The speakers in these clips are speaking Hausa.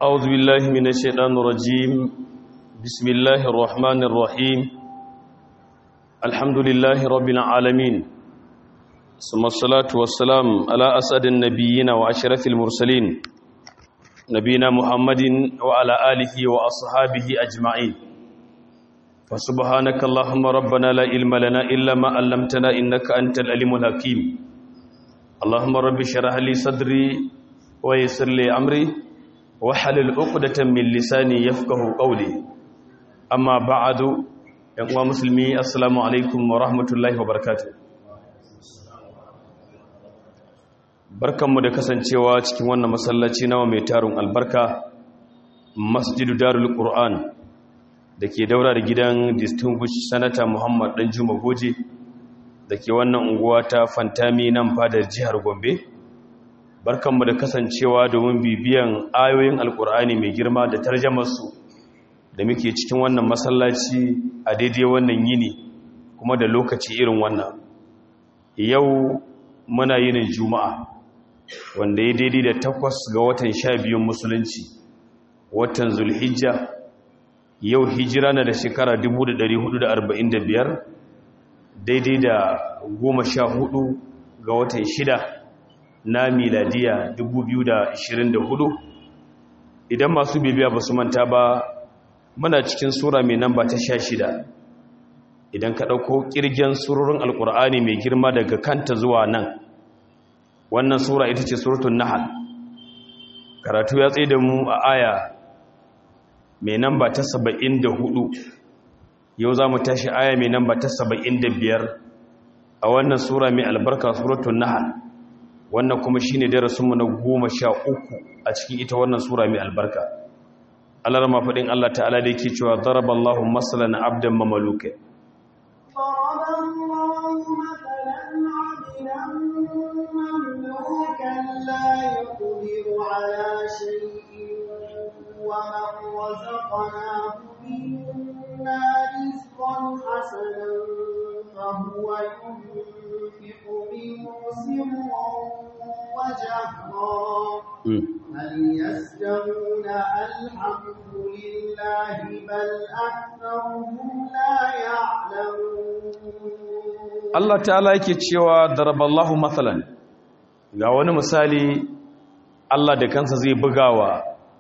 أعوذ بالله من الشيطان الرجيم بسم الله الرحمن الرحيم الحمد لله رب العالمين ثم الصلاة والسلام على أسعد النبيين وأشرف المرسلين نبينا محمد وعلى آله وأصحابه أجمعين فسبحانك اللهم ربنا لا علم لنا إلا ما علمتنا إنك أنت العليم الحكيم اللهم رب اشرح لي صدري ويسر لي أمري wahalil uqdatan min lisani yafqahu qawli amma ba'du yan uwa musulmi assalamu alaikum wa rahmatullahi wa barakatuh barkanmu da kasancewa cikin wannan masallaci nawa mai tarun albarka masjidu darul qur'an dake daura da gidan distinguished senator muhammad dan juma goje dake wannan unguwa ta fantami nan fadar jihar gombe barkanmu da kasancewa domin bibiyan ayoyin alkur'ani mai girma da tarjamarsu da muke cikin wannan masallaci a daidai wannan yini kuma da lokaci irin wannan yau muna yinin juma'a wanda ya daidai da takwas ga watan sha biyun musulunci watan zulhijja yau hijira na da shekara 1445 daidai da goma sha hudu ga watan shida na miladiya 2024 idan masu bibiya ba su manta ba muna cikin sura mai namba ta sha shida idan ka ɗauko ƙirgen surorin alƙur'ani mai girma daga kanta zuwa nan wannan sura ita ce suratun nahal karatu ya tsaye da mu a aya mai namba ta saba'in da hudu yau za mu tashi aya mai namba ta saba'in da biyar a wannan sura mai albarka suratun nahal wannan kuma shi ne darasinmu na goma sha uku a cikin ita wannan sura mai albarka alar mafaɗin Allah ta'ala da yake cewa zaraballahu masalan abdan mamaluke ومن رزقناه منا رزقا حسنا فهو ينفق منه سرا وجهرا هل يستوون الحمد لله بل أكثرهم لا يعلمون Allah ta'ala yake cewa daraballahu mathalan ga wani misali Allah da kansa zai bugawa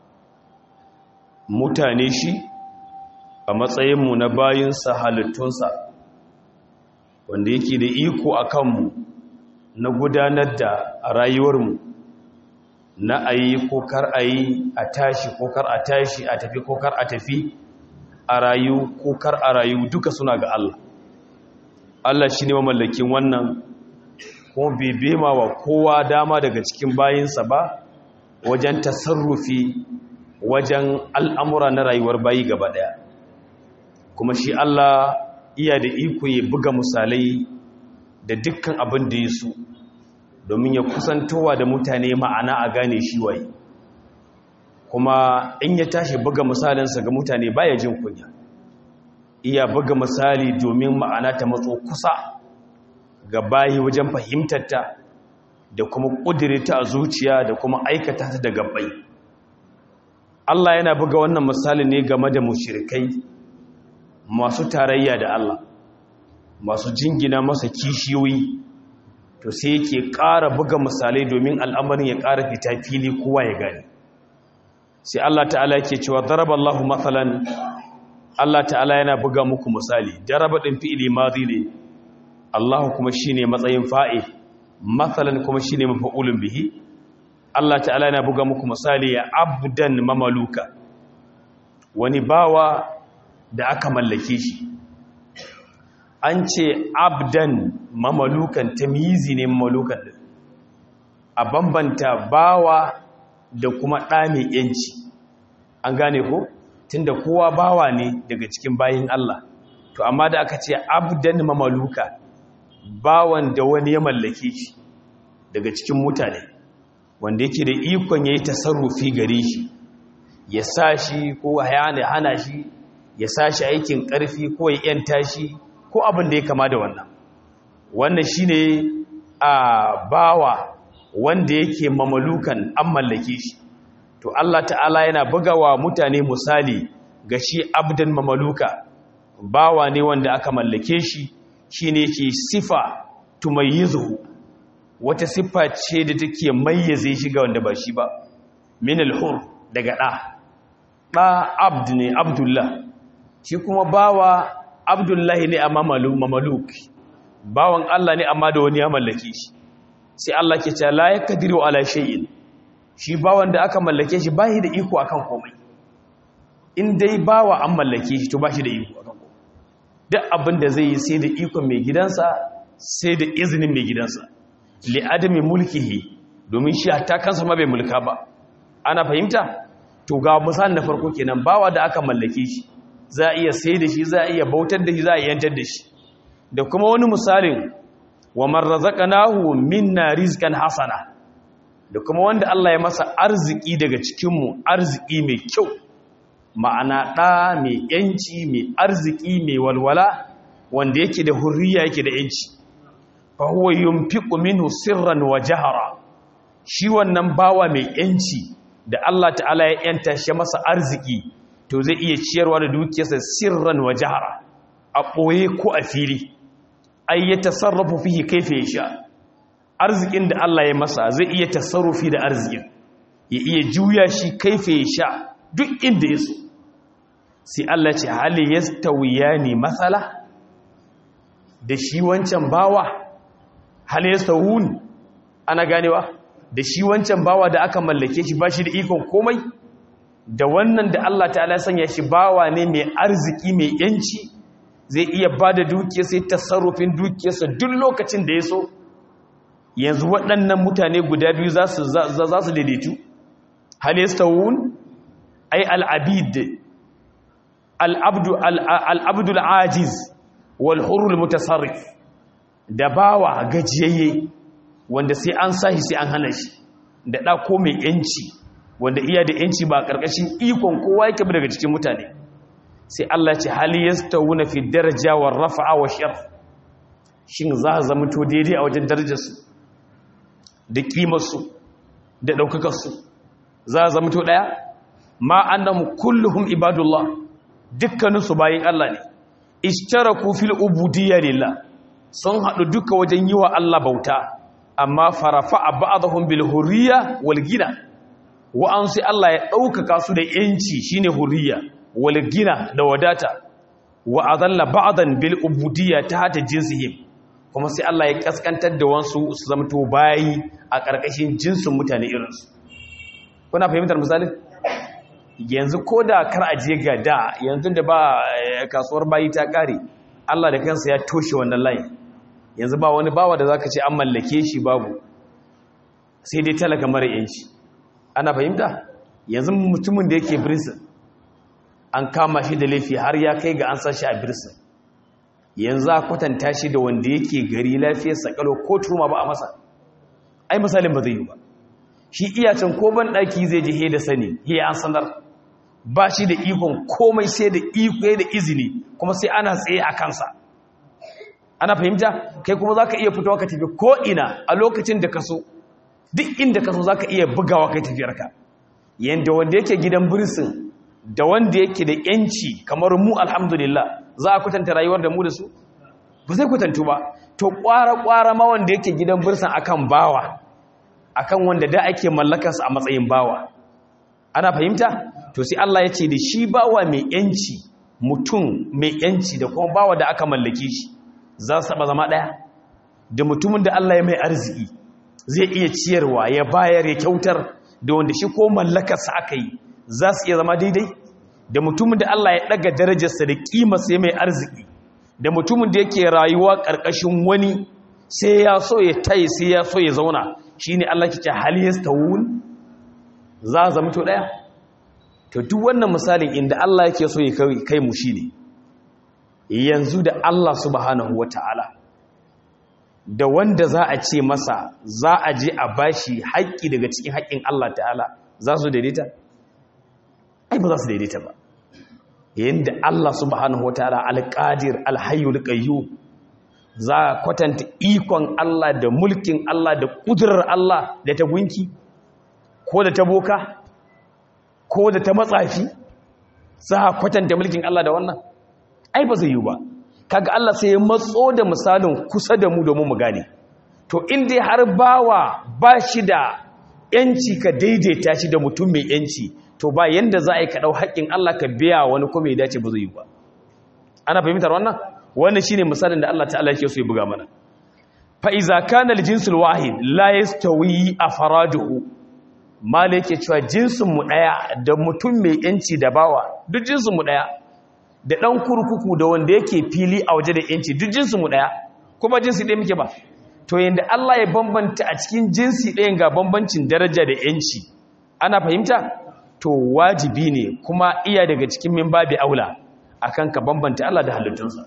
mutane shi a matsayinmu na bayinsa halittunsa wanda yake da iko a kanmu na gudanar da rayuwarmu na a yi ko kar a yi a tashi ko kar a tashi a tafi ko kar a tafi a rayu ko kar a rayu duka suna ga Allah Allah shi ne mamallakin wannan kuma bai bema wa kowa dama daga cikin bayinsa ba wajen tasarrufi wajen al'amura na rayuwar bayi gaba ɗaya kuma shi Allah iya da iko ya buga misalai da dukkan abin da ya so domin ya kusantowa da mutane ma'ana a gane shi waye kuma in ya tashi buga misalinsa ga mutane baya jin kunya iya buga misali domin ma'ana ta matso kusa ga bayi wajen fahimtarta da kuma ƙudirita a zuciya da kuma aikata ta da gabbai Allah yana buga wannan misali ne game da mushrikai masu tarayya da Allah masu jingina masa kishiyoyi to sai yake ƙara buga misalai domin al'amarin ya ƙara fita fili kowa ya gani sai Allah ta'ala yake cewa daraballahu matsalan Allah ta'ala yana buga muku misali daraba ɗin fi'ili mazi ne Allah kuma shi ne matsayin fa'i matsalan kuma shi ne mafa'ulun bihi Allah ta'ala yana buga muku misali ya abdan mamaluka wani bawa da aka mallake shi an ce abdan mamalukan tamyizi ne mamalukan din a bambanta bawa da kuma ɗa mai yanci an gane ko tunda kowa bawa ne daga cikin bayin Allah to amma da aka ce abdan mamaluka bawan da wani ya mallake shi daga cikin mutane wanda yake da ikon yayi tasarrufi gare shi ya sa shi ko ya hana shi ya sa shi aikin ƙarfi ko ya yanta shi ko abin da ya kama da wannan wannan shine a bawa wanda yake mamalukan an mallake shi to Allah ta'ala yana bugawa mutane misali ga shi abdan mamaluka bawa ne wanda aka mallake shi shine ke sifa tumayyizuhu wata siffa ce da take mayyaze shi ga wanda ba shi ba min al-hur daga da da abd ne abdullah shi kuma bawa abdullahi ne amma mamaluk bawan Allah ne amma da wani ya mallake shi sai Allah ke cewa la yakdiru ala shay'in shi bawan da aka mallake shi ba shi da iko akan komai in dai bawa an mallake shi to ba shi da iko akan komai duk abin da zai yi sai da ikon mai gidansa sai da izinin mai gidansa li adami mulkihi domin shi hatta kansa ma bai mulka ba ana fahimta to ga misalin na farko kenan bawa da aka mallake shi za a iya sai da shi za a iya bautar da shi za a iya yantar da shi da kuma wani misalin wa man razaqnahu minna rizqan hasana da kuma wanda Allah ya masa arziki daga cikinmu arziki mai kyau ma'ana ɗa mai ‘yanci mai arziki mai walwala wanda yake da hurriya yake da ‘yanci fa huwa yunfiqu minhu sirran wa jahara shi wannan bawa mai ‘yanci da Allah ta'ala ya ‘yanta shi masa arziki to zai iya ciyarwa da dukiyarsa sirran wa jahara a ɓoye ko a fili ai ya tasarrafu fihi kaifa yasha arzikin da Allah ya masa zai iya tasarrufi da arzikin ya iya juya shi kaifa ya sha duk inda ya so sai Allah ce hali yastawiyani masala da shi wancan bawa hali yastawun ana ganewa da shi wancan bawa da aka mallake shi ba shi da ikon komai da wannan da Allah ta'ala sanya shi bawa ne mai arziki mai yanci zai iya ba da dukiyar sai tasarrufin dukiyarsa duk lokacin da ya so yanzu waɗannan mutane guda biyu za su daidaitu halistawun ai al'abid al'abdul ajiz walhurul mutasarrif da bawa gajiyayye wanda sai an sahi sai an hana shi da ɗako mai ‘yanci wanda iya da ‘yanci ba ƙarƙashin ikon kowa yake daga cikin mutane sai Allah ce hali yastawuna fi daraja wa rafa'a wa sharf shin za a zama to daidai a wajen darajarsu da kimarsu da ɗaukakarsu za a zama to ɗaya ma annam kulluhum ibadullah dukkaninsu bayin Allah ne ishtaraku fil ubudiyya lillah sun haɗu duka wajen yi wa Allah bauta amma farafa a ba'adahum bil hurriya wal gina wa'an sai Allah ya ɗaukaka su da yanci shine hurriya wal gina da wadata wa adalla ba'dan bil ubudiyya ta hata jinsihim kuma sai Allah ya kaskantar da wansu su zamto bayi a ƙarƙashin jinsin mutane irinsu kuna fahimtar misalin yanzu ko da kar a je ga da yanzu da ba kasuwar bayi ta ƙare Allah da kansa ya toshe wannan layin yanzu ba wani bawa da zaka ce an mallake shi babu sai dai talaka mara yanci ana fahimta yanzu mutumin da yake birsin an kama shi da laifi har ya kai ga an sa shi a birsin yanzu a kwatanta shi da wanda yake gari lafiyar sakalo ko turma ba a masa ai misalin ba zai yi ba shi iyacin ko ban ɗaki zai je he da sani he an sanar ba shi da ikon komai sai da iko da izini kuma sai ana tsaye a kansa ana fahimta kai kuma za ka iya fitowa ka tafi ko'ina a lokacin da ka so duk inda ka so za ka iya bugawa kai tafiyarka yadda wanda yake gidan birsin da wanda yake da yanci kamar mu alhamdulillah za a kwatanta rayuwar da mu da su ba zai kwatantu ba to kwara-kwara ma wanda yake gidan birsin akan bawa akan wanda da ake mallakarsa a matsayin bawa ana fahimta to sai Allah ya ce da shi bawa mai yanci mutum mai yanci da kuma bawa da aka mallake shi za su taba zama ɗaya da mutumin da Allah ya mai arziki zai iya ciyarwa ya bayar ya kyautar da wanda shi ko mallakarsa aka yi za su iya zama daidai da mutumin da Allah ya ɗaga darajarsa da ƙimarsa ya mai arziki da mutumin da yake rayuwa ƙarƙashin wani sai ya so ya tayi sai ya so ya zauna shi ne Allah ke ce haliyas tawun za a zama to ɗaya to duk wannan misalin inda Allah yake so ya kai mu shi ne yanzu da Allah subhanahu wa ta'ala da wanda za a ce masa za a je a bashi haƙƙi daga cikin haƙƙin Allah ta'ala za su daidaita? ai ba za su daidaita ba yadda Allah subhanahu wa ta'ala alƙadir alhayyul qayyu za a kwatanta ikon Allah da mulkin Allah da ƙudurar Allah da ta gunki ko da ta boka ko da ta matsafi za a kwatanta mulkin Allah da wannan ai ba zai yi ba kaga Allah sai ya matso da misalin kusa da mu domin mu gane to in dai har bawa ba shi da yanci ka daidaita shi da mutum mai yanci to ba yanda za a yi ka ɗau haƙƙin Allah ka biya wani kuma ya dace ba zai yi ba ana fahimtar wannan wannan shine misalin da Allah ta'ala yake so ya buga mana fa iza kana al-jinsul wahid la yastawi afraduhu mala yake cewa jinsin mu daya da mutum mai yanci da bawa duk jinsin mu daya da dan kurkuku da wanda yake fili a waje da yanci duk jinsin mu daya kuma jinsi ɗaya muke ba to yanda Allah ya bambanta a cikin jinsi ɗayan ga bambancin daraja da yanci ana fahimta to wajibi ne kuma iya daga cikin min babi aula akan ka bambanta Allah da halittunsa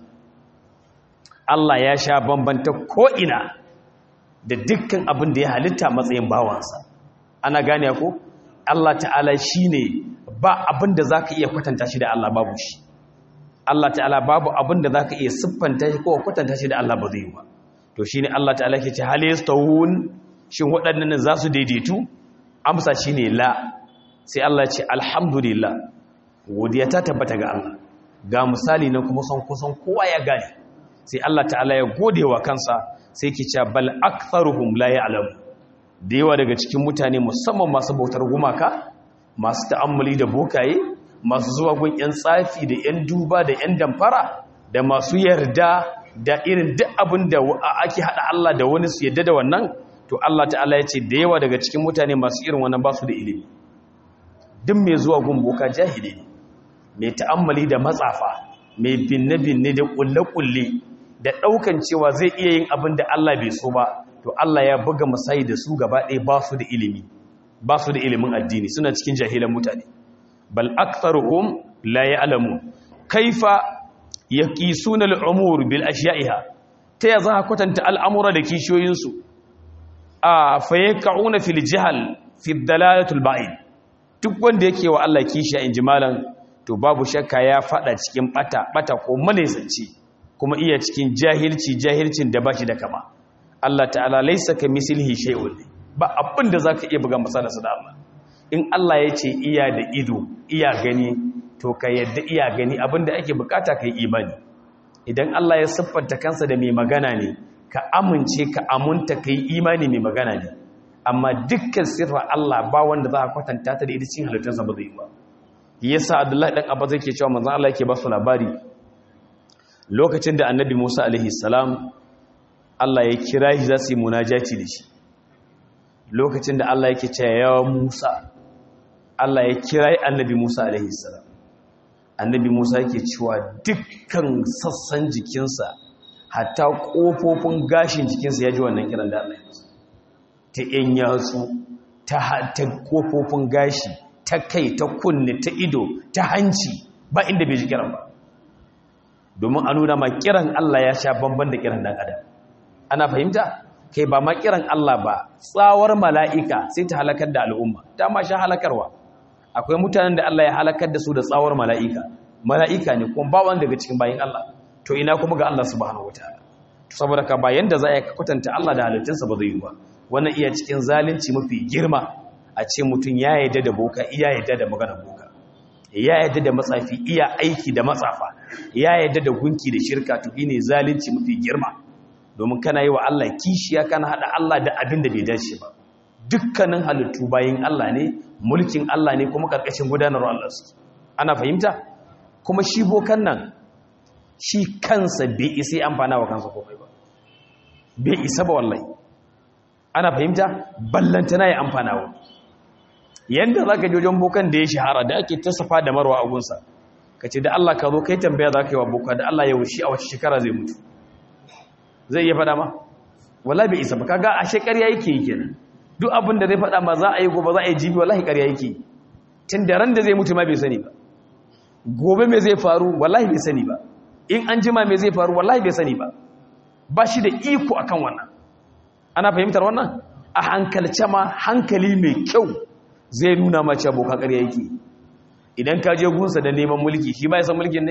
Allah ya sha bambanta ko'ina da dukkan abin da ya halitta matsayin bawansa ana gane ko Allah ta'ala shi ne ba abin da za ka iya kwatanta shi da Allah babu shi Allah ta'ala babu abin da za ka iya siffanta shi ko kwatanta shi da Allah ba zai yi ba to shi ne Allah ta'ala ke ce halistawun shin waɗannan za su daidaitu amsa shi ne la sai Allah ce alhamdulillah godiya ta tabbata ga Allah ga misali na kuma son kusan kowa ya gane sai Allah ta'ala ya gode wa kansa sai ke cewa bal aktharuhum la ya'lamu da yawa daga cikin mutane musamman masu bautar gumaka masu ta'ammuli da bokaye masu zuwa gun yan tsafi da yan duba da yan damfara da masu yarda da irin duk abin da ake hada Allah da wani su yarda da wannan to Allah ta'ala ya ce da yawa daga cikin mutane masu irin wannan ba su da ilimi duk mai zuwa gun boka jahili ne mai ta'ammali da matsafa mai binne-binne da kulle-kulle da ɗaukan cewa zai iya yin abin da Allah bai so ba to Allah ya buga masayi da su gaba ɗaya ba su da ilimi ba su da ilimin addini suna cikin jahilan mutane bal aktharuhum la ya'lamu kaifa yaqisuna al-umur bil ashiya'iha ta ya za kwatanta al'amura da kishiyoyinsu a fayyaka'una fil jihal fi dalalatul ba'id duk wanda yake wa Allah kishiya in jimalan to babu shakka ya fada cikin bata bata ko malaisanci kuma iya cikin jahilci jahilcin da bashi da kama Allah ta'ala laysa kamislihi shay'un ba abin da zaka iya buga masa da Allah in Allah ya ce iya da ido iya gani to ka yadda iya gani abinda ake bukata kai imani idan Allah ya siffanta kansa da mai magana ne ka amince ka amunta kai imani mai magana ne amma dukkan sirra Allah ba wanda za a kwatanta ta da ita cikin halittarsa ba zai ba yasa Abdullahi dan Abba zai ke cewa manzon Allah yake ba su labari lokacin da Annabi Musa alaihi salam Allah ya kira shi za su yi munajati da shi lokacin da Allah yake cewa ya Musa Allah ya kira Annabi Musa alaihi salam Annabi Musa yake cewa dukkan sassan jikinsa hatta kofofin gashin jikinsa ya ji wannan kiran da Allah ya ta ‘yan yatsu ta kofofin gashi ta kai ta kunne ta ido ta hanci ba inda bai ji kiran ba domin a nuna ma kiran Allah ya sha bamban da kiran dan adam ana fahimta kai ba ma kiran Allah ba tsawar mala'ika sai ta halakar da al'umma ta ma sha halakarwa akwai mutanen da Allah ya halakar da su da tsawar mala'ika mala'ika ne kuma ba wanda daga cikin bayin Allah to ina kuma ga Allah subhanahu wataala saboda ka bayan da za a kwatanta Allah da halittunsa ba zai yi ba wannan iya cikin zalunci mafi girma a ce mutum ya yadda da boka iya yadda da magana boka ya yadda da matsafi iya aiki da matsafa ya yadda da gunki da shirka to ne zalunci mafi girma domin kana yi wa Allah kishiya kana hada Allah da abin da bai dace ba dukkanin halittu bayin Allah ne mulkin Allah ne kuma karkashin gudanarwar Allah su ana fahimta kuma shi bokan nan shi kansa bai isa amfana wa kansa komai ba bai isa ba wallahi ana fahimta ballantana ya amfana wa yanda za ka jojon bokan da ya shahara da ake tasafa da marwa agunsa ka ce da Allah ka zo kai tambaya za ka yi wa boka da Allah ya wushi a wace shekara zai mutu zai iya faɗa ma wala bai isa ba kaga a shekar ya yake yi kenan duk abin da zai faɗa ma za a yi gobe za a yi jibi wallahi ƙarya yake tun da ran da zai mutu ma bai sani ba gobe me zai faru wallahi bai sani ba in an jima me zai faru wallahi bai sani ba ba shi da iko akan wannan ana fahimtar wannan a hankalce ma hankali mai kyau zai nuna mace abokan ƙarya yake idan ka je gunsa da neman mulki shi ba ya san mulkin ne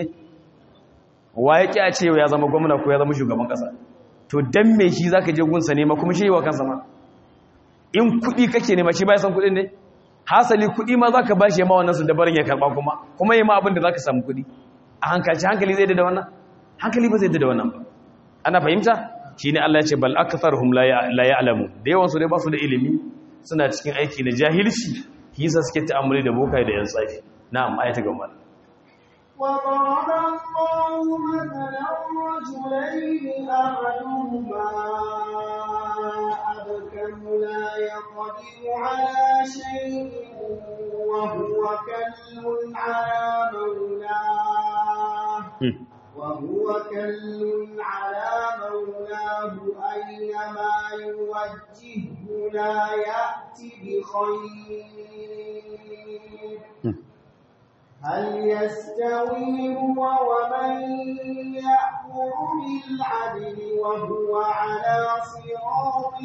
wa ya ƙi a ce ya zama gwamna ko ya zama shugaban ƙasa to dan me shi za ka je gunsa nema kuma shi yi wa kansa ma in kuɗi kake nema shi ba ya san kuɗin ne hasali kuɗi ma za ka ba shi ma wannan su dabarin ya karɓa kuma kuma yi ma abin da za ka samu kuɗi a hankalci hankali zai da wannan hankali ba zai da wannan ba ana fahimta shi ne Allah ya ce bal aktharuhum la ya'lamu da yawan su dai ba su da ilimi suna cikin aiki na jahilci hisa suke ta'amuli da bokai da yan tsafi na'am ayata gaba وضرب الله مثلا رجلين أحدهما أبكم لا يقدر على شيء وهو كل على مولاه وهو كل على مولاه أينما يوجهه لا يأتي بخير هل يستوي هو ومن يأمر بالعدل وهو على صراط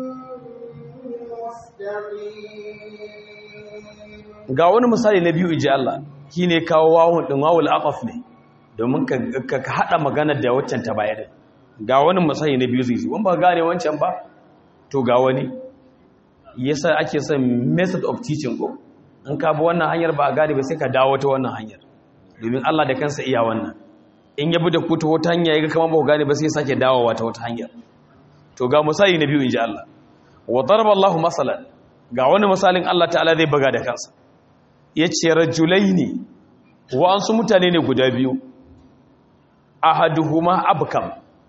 مستقيم ga wani misali na biyu inji Allah shine kawo wawun din wawul aqaf ne domin ka ka hada magana da waccan ta baya din ga wani misali na biyu zai zo in ba gane wancan ba to ga wani yasa ake son method of teaching ko in ka bi wannan hanyar ba a gane ba sai ka dawo ta wannan hanyar domin Allah da kansa iya wannan in ya bi da ku ta wata hanya ya ga kamar ba ku gane ba sai sake dawowa ta wata hanyar to ga misali na biyu inji Allah wa daraba Allah masalan ga wani misalin Allah ta'ala zai buga da kansa yace rajulaini wa an su mutane ne guda biyu ahaduhuma abkam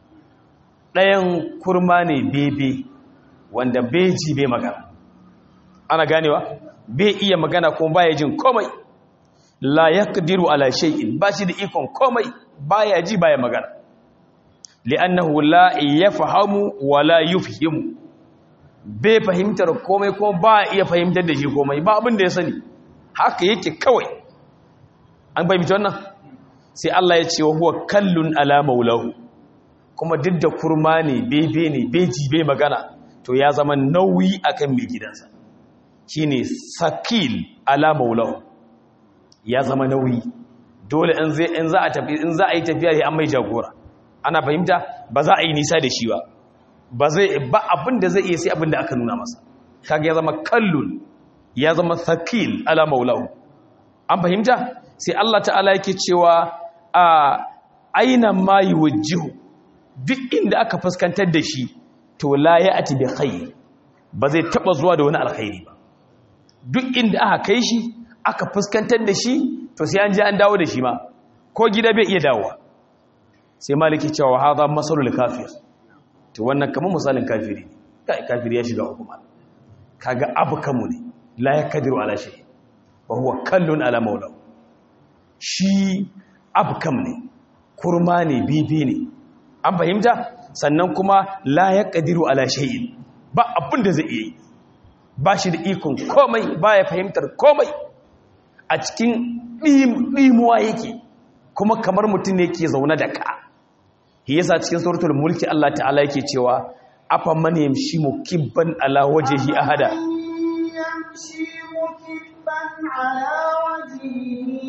ɗayan kurma ne bebe wanda beji bai magana ana ganewa bai iya magana kuma baya jin komai la yaqdiru ala shay'in ba shi da ikon komai baya ji baya magana li'annahu la yafhamu wa la yufhimu bai fahimtar komai kuma ba iya fahimtar da shi komai ba abin da ya sani haka yake kawai an fahimci wannan sai Allah ya ce wa huwa kallun ala maulahu kuma duk da kurma ne bebe ne beji bai magana to ya zama nauyi akan mai gidansa shine sakil ala maulahu ya zama nauyi dole in zai in za a tafi in za a yi tafiya sai an mai jagora ana fahimta ba za a yi nisa da shi ba ba zai ba abin da zai iya sai abin da aka nuna masa kaga ya zama kallun ya zama sakil ala maulahu an fahimta sai Allah ta'ala yake cewa a aina ma yuwajjihu duk inda aka fuskantar da shi to la ya'ti bi khair ba zai taba zuwa da wani alkhairi ba duk inda aka kai shi aka fuskantar da shi to sai an je an dawo da shi ma ko gida bai iya dawowa sai maliki cewa hadha masalul kafir to wannan kamar misalin kafiri ne kai kafiri ya shiga hukuma kaga abu kamu ne la yakdiru ala shay wa huwa kallun ala maulahu shi abkam ne kurma ne bibi ne an fahimta sannan kuma la yaqdiru ala shay'in ba abin da zai iya yi ba shi da ikon komai ba ya fahimtar komai a cikin ɗimuwa yake kuma kamar mutum ne ke zaune da ka shi yasa cikin suratul mulki Allah ta'ala yake cewa afa man yamshi mukibban ala wajhihi ahada يمشي مكبا على وجهه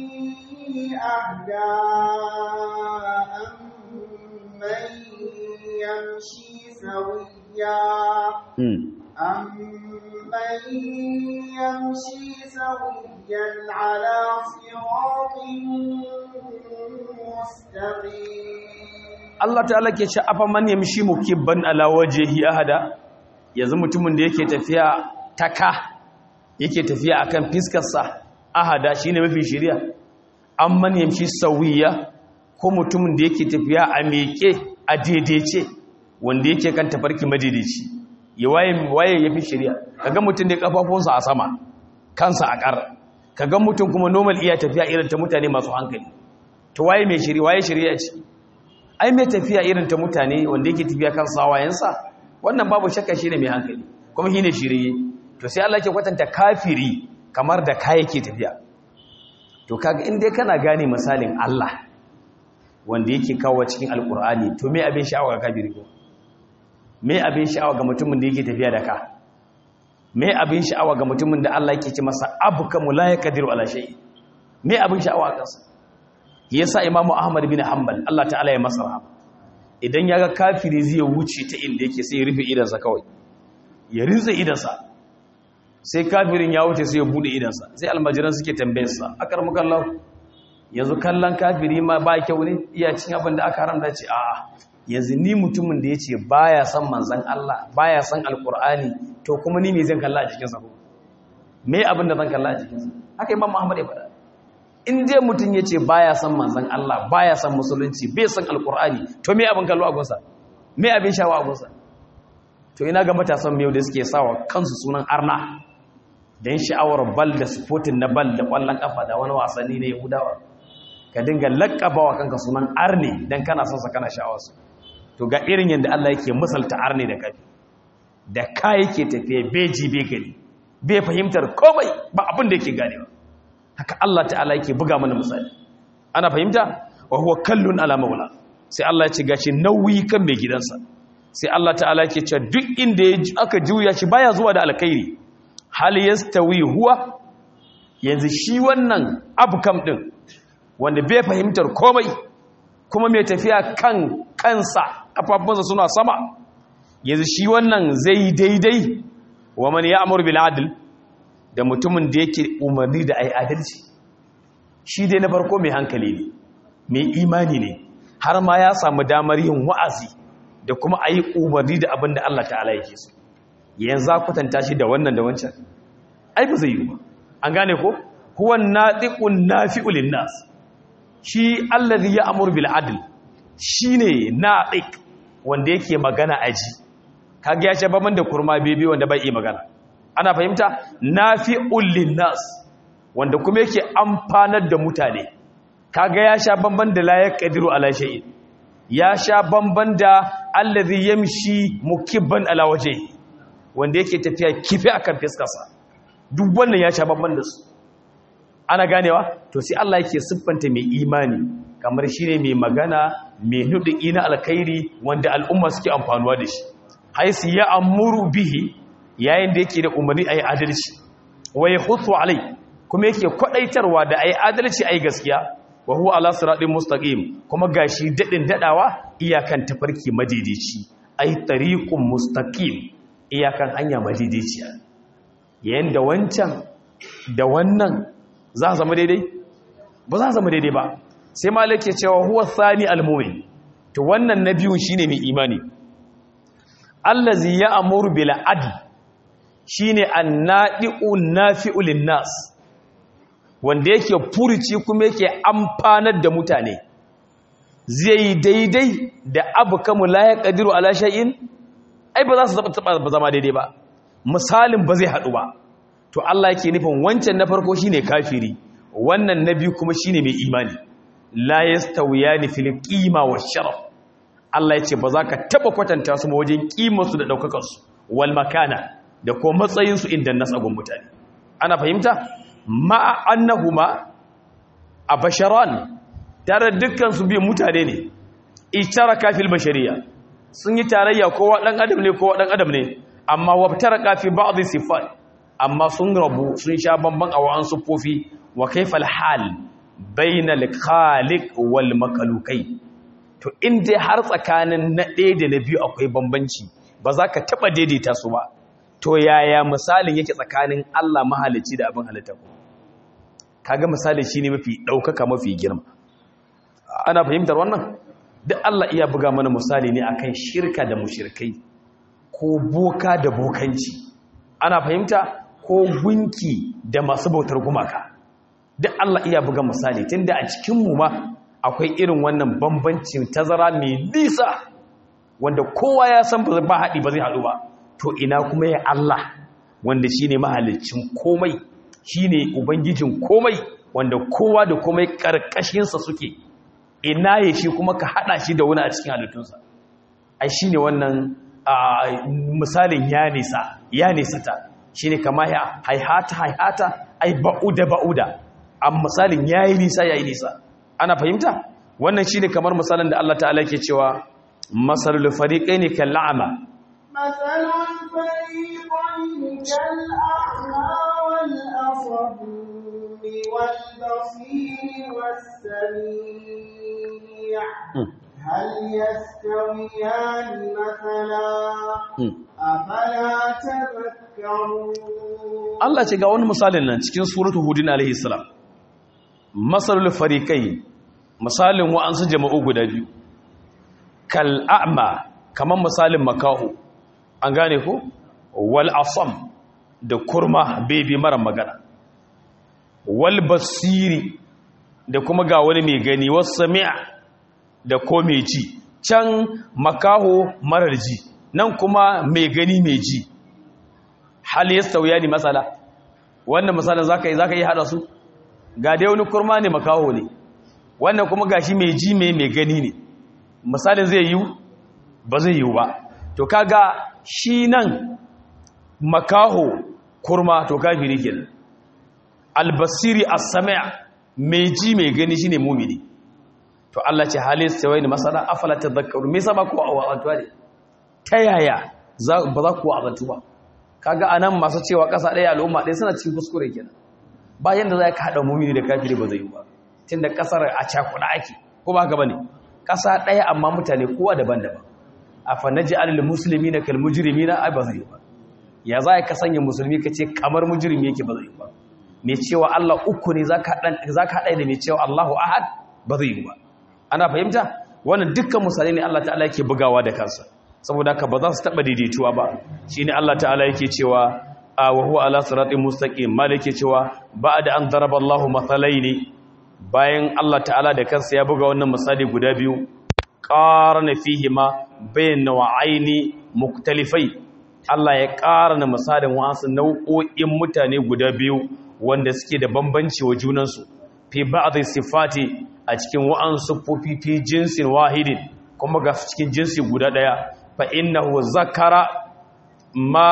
أهدى أمن يمشي سويا Hmm. أمن يمشي سويا على صراط مستقيم Allah ta'ala ke ce afa man yamshi mukibban ala wajhihi ahada yanzu mutumin da yake tafiya taka yake tafiya akan fiskar sa ahada shine mafi shiriya amman yamshi sawiya ko mutumin da yake tafiya a meke a daidaice wanda yake kan tafarki madaidaici ya waye waye yafi shiriya kaga mutum da kafafunsa a sama kansa a kar kaga mutum kuma normal iya tafiya irin ta mutane masu hankali to waye mai shiri waye shiriya ce ai mai tafiya irin ta mutane wanda yake tafiya kan sawayensa wannan babu shakka shi ne mai hankali kuma shi ne shirye to sai Allah ke kwatanta kafiri kamar da ka yake tafiya to kaga in dai kana gane misalin Allah wanda yake kawo cikin alkur'ani to me abin sha'awa ga kafiri ko me abin sha'awa ga mutumin da yake tafiya da ka me abin sha'awa ga mutumin da Allah yake ce masa abukamu la yaqdiru ala shay me abin sha'awa kansa yasa imamu ahmad bin hanbal Allah ta'ala ya masa rahama idan ya ga kafiri zai wuce ta inda yake sai ya rufe idansa kawai ya rinsa idansa sai kafirin ya wuce sai ya bude idansa sai almajiran suke tambayarsa akar mukallahu yanzu kallon kafiri ma ba kyau ne iya cin abin da aka haramta ce a'a yanzu ni mutumin da ya ce baya son manzan Allah baya son alkur'ani to kuma ni me zan kalla a cikinsa ko me abin da zan kalla a cikinsa haka imam Muhammad ya faɗa in dai mutum ya ce baya son manzan Allah baya son musulunci bai son alkur'ani to me abin kallo a gunsa me abin shawa a gunsa to ina ga matasan miyau da suke sawa kansu sunan arna dan sha'awar bal da sportin na bal da kwallon kafa da wani wasanni ne yahudawa ka dinga laƙabawa kanka sunan arne dan kana son sa kana sha'awar su to ga irin yadda Allah yake misalta arne da kafi da ka yake tafiye beji be gani bai fahimtar komai ba abin da yake ganewa haka Allah ta'ala yake buga mana misali ana fahimta wa huwa kallun ala maula sai Allah ya ce gashi nauyi kan mai gidansa sai Allah ta'ala yake cewa duk inda aka juya shi baya zuwa da alkhairi hal yastawi huwa yanzu shi wannan abkam din wanda bai fahimtar komai kuma mai tafiya kan kansa kafafunsa suna sama yanzu shi wannan zai daidai wa man ya'mur bil adl da mutumin da yake umarni da ai adalci shi dai na farko mai hankali ne mai imani ne har ma ya samu damar yin wa'azi da kuma ayi umarni da abin da Allah ta'ala yake so yanzu kwatanta shi da wannan da wancan ai ba zai yi ba an gane ko huwa natiqun nafi'u lin nas shi allazi ya'muru bil adl shine natiq wanda yake magana aji kage ya ce baban da kurma bebe wanda bai yi magana ana fahimta nafi'ul lin nas wanda kuma yake amfanar da mutane kaga ya sha bamban da la yaqdiru ala shay'in ya sha bamban da allazi yamshi mukibban ala wajhi wanda yake tafiya kifi akan fiskarsa duk wannan ya sha bamban da su ana ganewa to sai Allah yake siffanta mai imani kamar shine mai magana mai nudi na alkhairi wanda al'umma suke amfanuwa da shi haisu ya amuru bihi yayin da yake da umarni ayi adalci wa yahuthu alai kuma yake kwadaitarwa da ayi adalci ayi gaskiya wa huwa ala siratin mustaqim kuma gashi dadin dadawa iyakan tafarki madaidaici ai tariqun mustaqim iyakan hanya madaidaiciya yayin da wancan da wannan za zama daidai ba za zama daidai ba sai malik ya cewa huwa thani almu'min to wannan na biyun shine mai imani allazi ya'muru bil adl shine annadi'u nafi'u lin nas wanda yake furuci kuma yake amfanar da mutane zai daidai da abu kamu la yaqdiru ala shay'in ai ba za su taba zama daidai ba misalin ba zai hadu ba to Allah yake nufin wancan na farko shine kafiri wannan na biyu kuma shine mai imani la yastawiyani fil qima wash sharaf Allah yace ba za ka taba kwatanta su wajen kimar su da daukakar su wal makana da ko matsayin su inda nasagun mutane ana fahimta ma annahuma abasharan tare dukkan su biyu mutane ne itaraka fil bashariya sun yi tarayya kowa dan adam ne kowa dan adam ne amma wabtaraka fi ba'd sifat amma sun rabu sun sha bamban a wa'an sufofi wa kaifal hal bainal khaliq wal makhluqai to inda har tsakanin na ɗaya da na biyu akwai bambanci ba za ka taɓa daidaita su ba to yaya misalin yake tsakanin Allah mahalicci da abin halitta ku kaga misali shine mafi ɗaukaka mafi girma ana fahimtar wannan duk Allah iya buga mana misali ne akan shirka da mushrikai ko boka da bokanci ana fahimta ko gunki da masu bautar gumaka duk Allah iya buga misali tunda a cikinmu ma akwai irin wannan bambancin tazara mai nisa wanda kowa ya san ba haɗi ba zai haɗu ba to ina kuma ya Allah wanda shi ne mahalicin komai shi ne ubangijin komai wanda kowa da komai ƙarƙashinsa suke ina ya shi kuma ka haɗa shi da wani a cikin halittunsa ai shi ne wannan misalin ya nisa ya nisata shi ne kama ya haihata haihata ai ba'uda ba'uda a misalin ya yi nisa ya yi nisa ana fahimta wannan shi ne kamar misalin da Allah ta'ala ke cewa masalul fariƙai ne kan la'ama masalul fariƙai kal'a'ma wal asabi wal basiri was sami' هل يستويان مثلا أفلا تذكرون Allah ce ga wani misalin nan cikin suratu hudin alaihi salam masalul fariqai misalin wa'ansu jama'u guda biyu kal a'ma kaman misalin makahu an gane ko wal asam da kurma bebe mara magana wal basiri da kuma ga wani mai gani was sami'a da ko mai ji can makaho marar ji nan kuma mai gani mai ji hal yastawiya ni masala wannan misalin zaka yi zaka yi hada su ga dai wani kurma ne makaho ne wannan kuma gashi mai ji mai mai gani ne misalin zai yi ba zai yi ba to kaga shi nan makaho kurma to kafiri kenan albasiri as-sami' mai ji mai gani shine mumini to Allah ce hal yastawiya ni masala afala tadhakkaru me yasa ba ku wa'azuwa ne ta yaya ba za ku wa'azu ba kaga anan masu cewa ƙasa ɗaya al'umma ɗaya suna cikin kuskure kenan bayan da za ka haɗa mumini da kafiri ba zai yi ba tun da ƙasar a cakuɗa ake ko ba haka ba ne ƙasa ɗaya amma mutane kowa daban-daban a fanaji alil musulmi na kal mujrimi na ai ba zai yi ba ya za ka sanya musulmi ka ce kamar mujrimi yake ba zai yi ba mai cewa Allah uku ne za ka haɗa da mai cewa Allahu ahad ba zai yi ba ana fahimta wannan dukkan misalai ne Allah ta'ala yake bugawa da kansa saboda haka ba za su taɓa daidaituwa ba shi ne Allah ta'ala yake cewa a wahu ala siratin mustaqim mal yake cewa ba'da an daraba Allahu mathalaini bayan Allah ta'ala da kansa ya buga wannan misali guda biyu qarana fihi ma bayna wa'aini muktalifai Allah ya qarana misalin wa'ansu nau'o'in mutane guda biyu wanda suke da bambanci wa junansu fi ba'dhi sifati a cikin wa'ansu fofi fi jinsin wahidin kuma ga cikin jinsi guda daya fa innahu zakara ma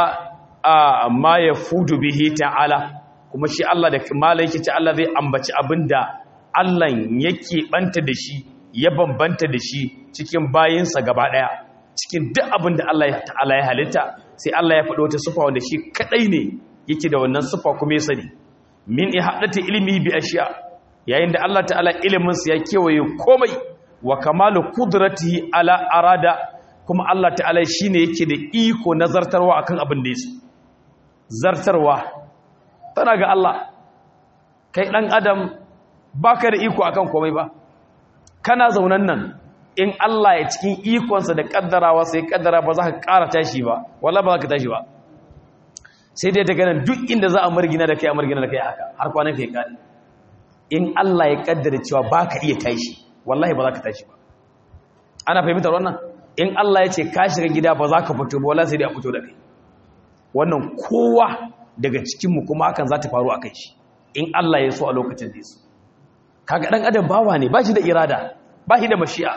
a ma yafudu bihi ta'ala kuma shi Allah da malaiki ta Allah zai ambaci abinda Allah yake banta da shi ya bambanta da shi cikin bayinsa gaba daya cikin duk abinda Allah ta'ala ya halitta sai Allah ya faɗo wata sifa wanda shi kadai ne yake da wannan sifa kuma ya sani min ihadati ilmi bi ashiya yayin da Allah ta'ala ilimin sa ya kewaye komai wa kamalu qudratihi ala arada kuma Allah ta'ala shi ne yake da iko na zartarwa akan abin da yasu zartarwa tana ga Allah kai ɗan adam baka da iko akan komai ba kana zaunan nan in Allah ya cikin ikonsa da kaddarawa sai kaddara ba za ka ƙara tashi ba wala ba za ka tashi ba sai dai daga nan duk inda za a margina da kai a margina da kai haka har kwanan kai kare in Allah ya kaddara cewa ba ka iya tashi wallahi ba za ka tashi ba ana fahimtar wannan in Allah ya ce ka shiga gida ba za ka fito ba wala sai dai a fito da kai wannan kowa daga cikinmu kuma hakan za ta faru a kai shi in Allah ya so a lokacin da ya so kaga dan adam bawa ne ba shi da irada ba shi da mashi'a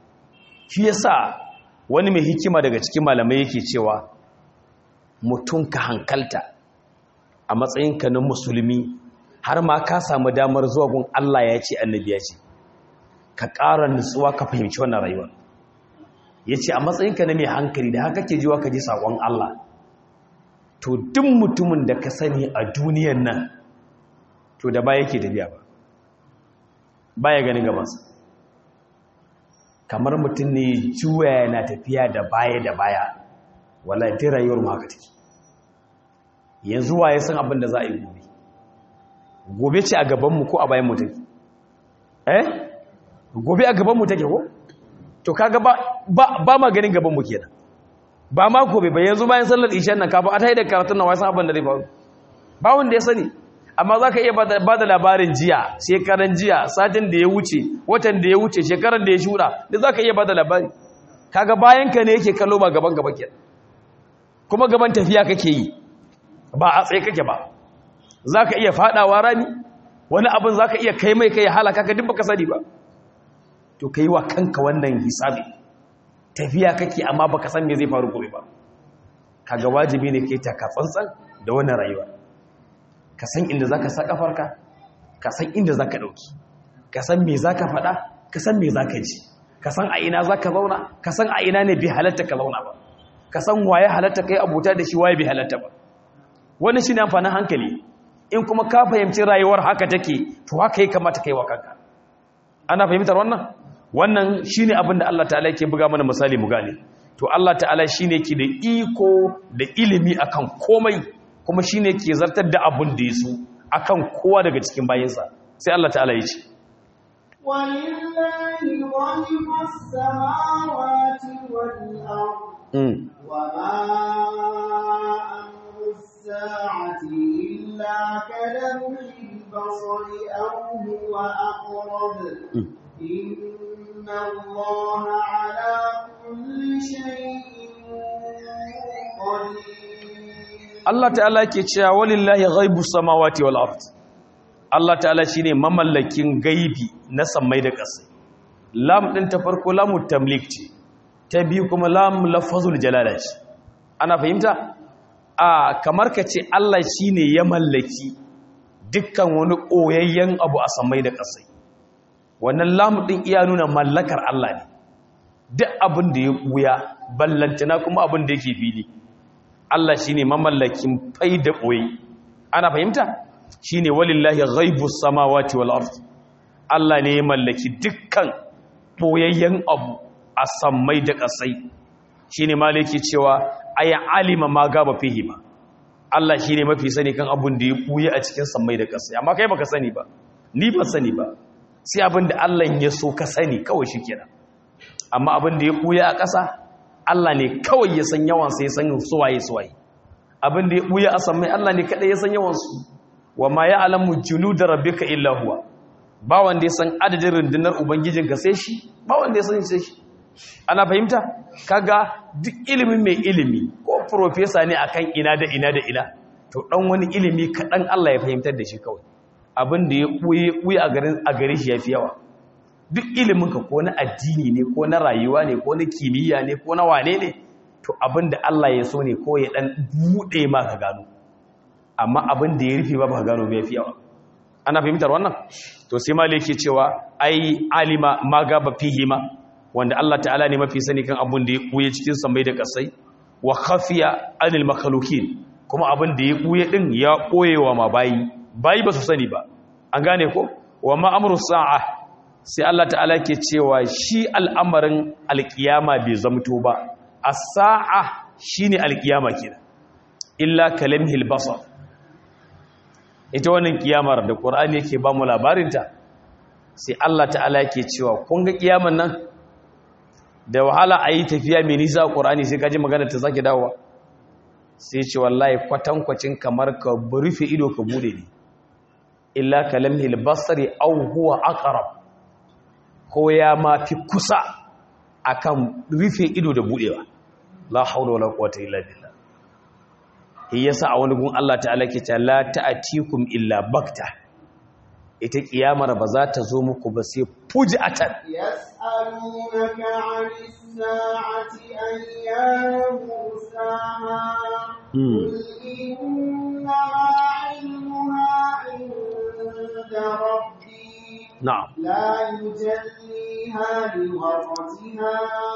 shi yasa wani mai hikima daga cikin malamai yake cewa mutum ka hankalta a matsayinka na musulmi har ma ka samu damar zuwa gun Allah ya ce annabi ya ce ka ƙara nutsuwa ka fahimci wannan rayuwar ya ce a matsayinka na mai hankali da haka ke jiwa ka ji saƙon Allah to duk mutumin da ka sani a duniyan nan to da ba yake tafiya ba ba ya gani gabansa kamar mutum ne juya yana tafiya da baya da baya wala ta rayuwar haka take yanzu waye san abin da za a yi gobe gobe ce a gabanmu ko a bayan mu take eh gobe a gabanmu take ko to kaga ba ba ma ganin gaban mu kenan ba ma gobe ba yanzu bayan sallar isha nan kafin a tayi da karatun nan wai san abin da zai faru ba wanda ya sani amma zaka iya ba da labarin jiya shekaran jiya satin da ya wuce watan da ya wuce shekaran da ya shura da zaka iya ba da labari kaga bayan ka ne yake kallo ba gaban gaba kenan kuma gaban tafiya kake yi ba a tsaye kake ba zaka iya fadawa rami wani abin zaka iya kai mai kai halaka ka duk baka sani ba to ka yi wa kanka wannan hisabi tafiya kake amma baka san me zai faru gobe ba kaga wajibi ne kai taka tsantsan da wannan rayuwa ka san inda zaka sa kafarka ka san inda zaka dauki ka san me zaka faɗa ka san me zaka ji ka san a ina zaka zauna ka san a ina ne bi halatta ka zauna ba ka san waye halatta kai abuta da shi waye bi halatta ba wannan shine amfanin hankali in kuma ka fahimci rayuwar haka take to haka ya kamata kai wa kanka ana fahimtar wannan wannan shine abin da Allah ta'ala yake buga mana misali mu gane to Allah ta'ala shine ke da iko da ilimi akan komai kuma shine ke zartar da abun da yaso akan kowa daga cikin bayinsa sai Allah ta'ala ya ce ولله غيب السماوات والأرض mm. وما أمر الساعة إلا كلمح البصر أو هو أقرب Mm. إن الله على كل شيء قدير Allah ta'ala ke cewa walillahi ghaibus samawati wal ard Allah ta'ala shine mamallakin gaibi na sammai da ƙasa lam din ta farko lamu tamlik ce ta biyu kuma lam lafazul jalala ce ana fahimta a kamar ka ce Allah shine ya mallaki dukkan wani koyayyen abu a sammai da ƙasa wannan lam din iya nuna mallakar Allah ne duk abin da ya buya ballantana kuma abin da yake fili Allah shi ne mamallakin fai da ɓoye ana fahimta shi ne walillahi ghaibus samawati wal ard Allah ne ya mallaki dukkan ɓoyayyen abu a sammai da ƙasai shi ne malaki cewa aya alima ma gaba fihi ba Allah shi ne mafi sani kan abin da ya ɓoye a cikin sammai da ƙasai amma kai baka sani ba ni ban sani ba sai abin da Allah ya so ka sani kawai shi kenan amma abin da ya ɓoye a ƙasa Allah ne kawai ya san yawansa ya san suwaye suwaye abin da ya buya a sammai Allah ne kadai ya san yawansu wa ma ya alamu junuda rabbika illa huwa ba wanda ya san adadin rundunar ubangijinka sai shi ba wanda ya san sai shi ana fahimta kaga duk ilimin mai ilimi ko professor ne akan ina da ina da ina to dan wani ilimi kadan Allah ya fahimtar da shi kawai abin da ya buye buye a garin a gare shi yafi yawa duk iliminka ko na addini ne ko na rayuwa ne ko na kimiyya ne ko na wane ne to abin da Allah ya so ne ko ya dan bude ma ka gano amma abin da ya rufe ba ba ka gano bai fi yawa ana fahimtar wannan to sai mali yake cewa ai alima ma gaba fihi ma wanda Allah ta'ala ne mafi sani kan abin da ya buye cikin samai da kasai wa khafiya anil makhluqin kuma abin da ya buye din ya koyewa ma bayi bayi ba su sani ba an gane ko wa ma amru sa'a sai Allah ta'ala ke cewa shi al'amarin alkiyama bai zamto ba a sa'a shi ne alkiyama ke illa kalamhil basar ita wannan kiyamar da ƙorani yake ba mu labarinta sai Allah ta'ala ke cewa kun ga kiyaman nan da wahala a yi tafiya mai nisa ƙorani sai kaji magana ta zaki dawowa sai ce wallahi kwatankwacin kamar ka rufe ido ka bude ne illa kalamhil basari au huwa aqrab ko ya ma fi kusa akan rufe ido da budewa la haula wala quwwata illa billah yasa a wani gun Allah ta'ala ke ta la ta'atikum illa bakta ita kiyamar ba za ta zo muku ba sai fujatan يسألونك عن الساعة أيان مرساها قل إنما علمها عند ربي na'am لا يجليها لوقتها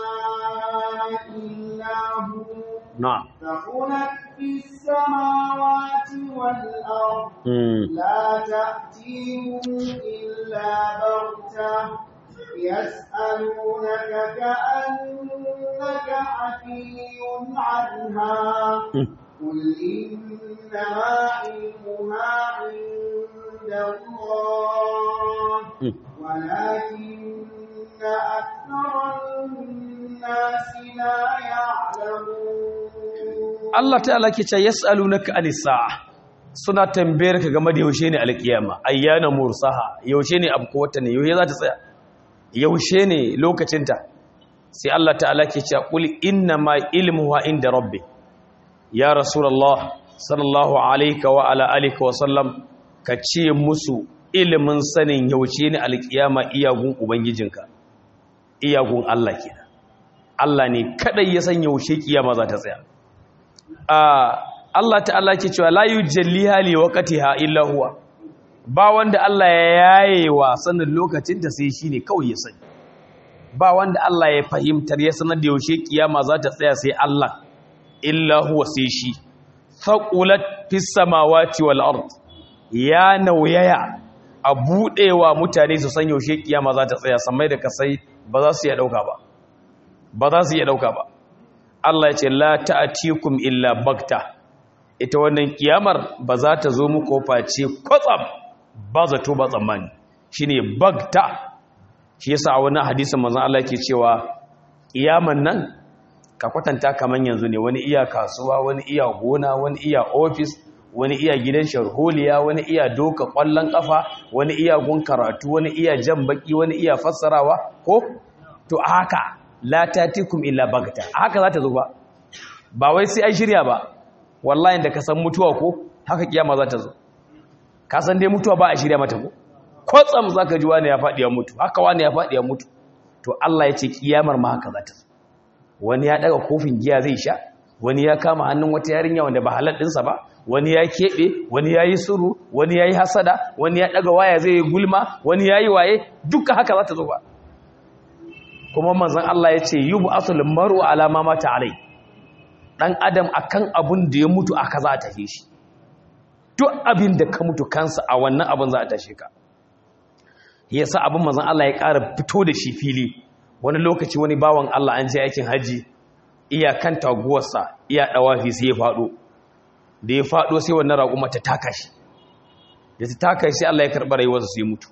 إلا هو na'am ثقلت في السماوات والأرض mm. لا تأتيهم إلا بغتة يسألونك كأنك حفي عنها mm. قل إنما علمها عند الله mm. ولكن أكثر الناس لا يعلمون Allah ta'ala ke ce yas'alunaka anis sa'a suna tambayar ka game da yaushe ne alkiyama ayyana mursaha yaushe ne abu wata ne yaushe za ta tsaya yaushe ne lokacinta sai Allah ta'ala ke ce qul inna ma ilmuha inda rabbi ya rasulullah sallallahu alayka wa ala alihi wa sallam ka ce musu ilimin sanin yaushe ne alkiyama iyagun ubangijinka iyagun Allah kenan Allah ne kadai ya san yaushe kiyama za ta tsaya Allah ta'ala ke cewa la yujalliha li waqtiha illa huwa ba wanda Allah ya yaye wa sanin lokacin ta sai shine kawai ya sani ba wanda Allah ya fahimtar ya sanar da yaushe kiyama za ta tsaya sai Allah illa huwa sai shi faqulat fis samawati wal ard ya nauyaya a budewa mutane su san yaushe kiyama za ta tsaya samai da kasai ba za su iya dauka ba ba za su iya dauka ba Allah ya ce la ta'atikum illa bakta ita wannan kiyamar ba za ta zo muku face kwatsam ba zato ba tsammani shine bakta shi yasa a wani hadisin manzon Allah yake cewa kiyaman nan ka kwatanta kaman yanzu ne wani iya kasuwa wani iya gona wani iya ofis wani iya gidan sharholiya wani iya doka kwallon kafa wani iya gun karatu wani iya jan baki wani iya fassarawa ko to haka la tatikum illa bagta haka za ta zo ba ba wai sai an shirya ba wallahi da ka san mutuwa ko haka kiyama za ta zo ka san dai mutuwa ba a shirya mata ko kwatsam zaka ji wani ya faɗi ya mutu haka wani ya faɗi ya mutu to Allah ya ce kiyamar ma haka za ta zo wani ya daga kofin giya zai sha wani ya kama hannun wata yarinya wanda ba halal ɗinsa ba wani ya keɓe wani ya yi suru wani ya yi hasada wani ya ɗaga waya zai yi gulma wani ya yi waye duka haka za ta zo ba kuma manzan Allah ya ce yi bu asulun maru alama mata alai ɗan adam a kan abin da ya mutu aka za a tafi shi duk abin da ka mutu kansa a wannan abin za a tashe ka ya sa abin manzan Allah ya ƙara fito da shi fili wani lokaci wani bawan Allah an je aikin hajji iya kan taguwarsa iya ɗawafi sai ya faɗo da ya faɗo sai wannan raƙuma ta taka shi da ta taka shi sai Allah ya karɓar rayuwarsa sai mutu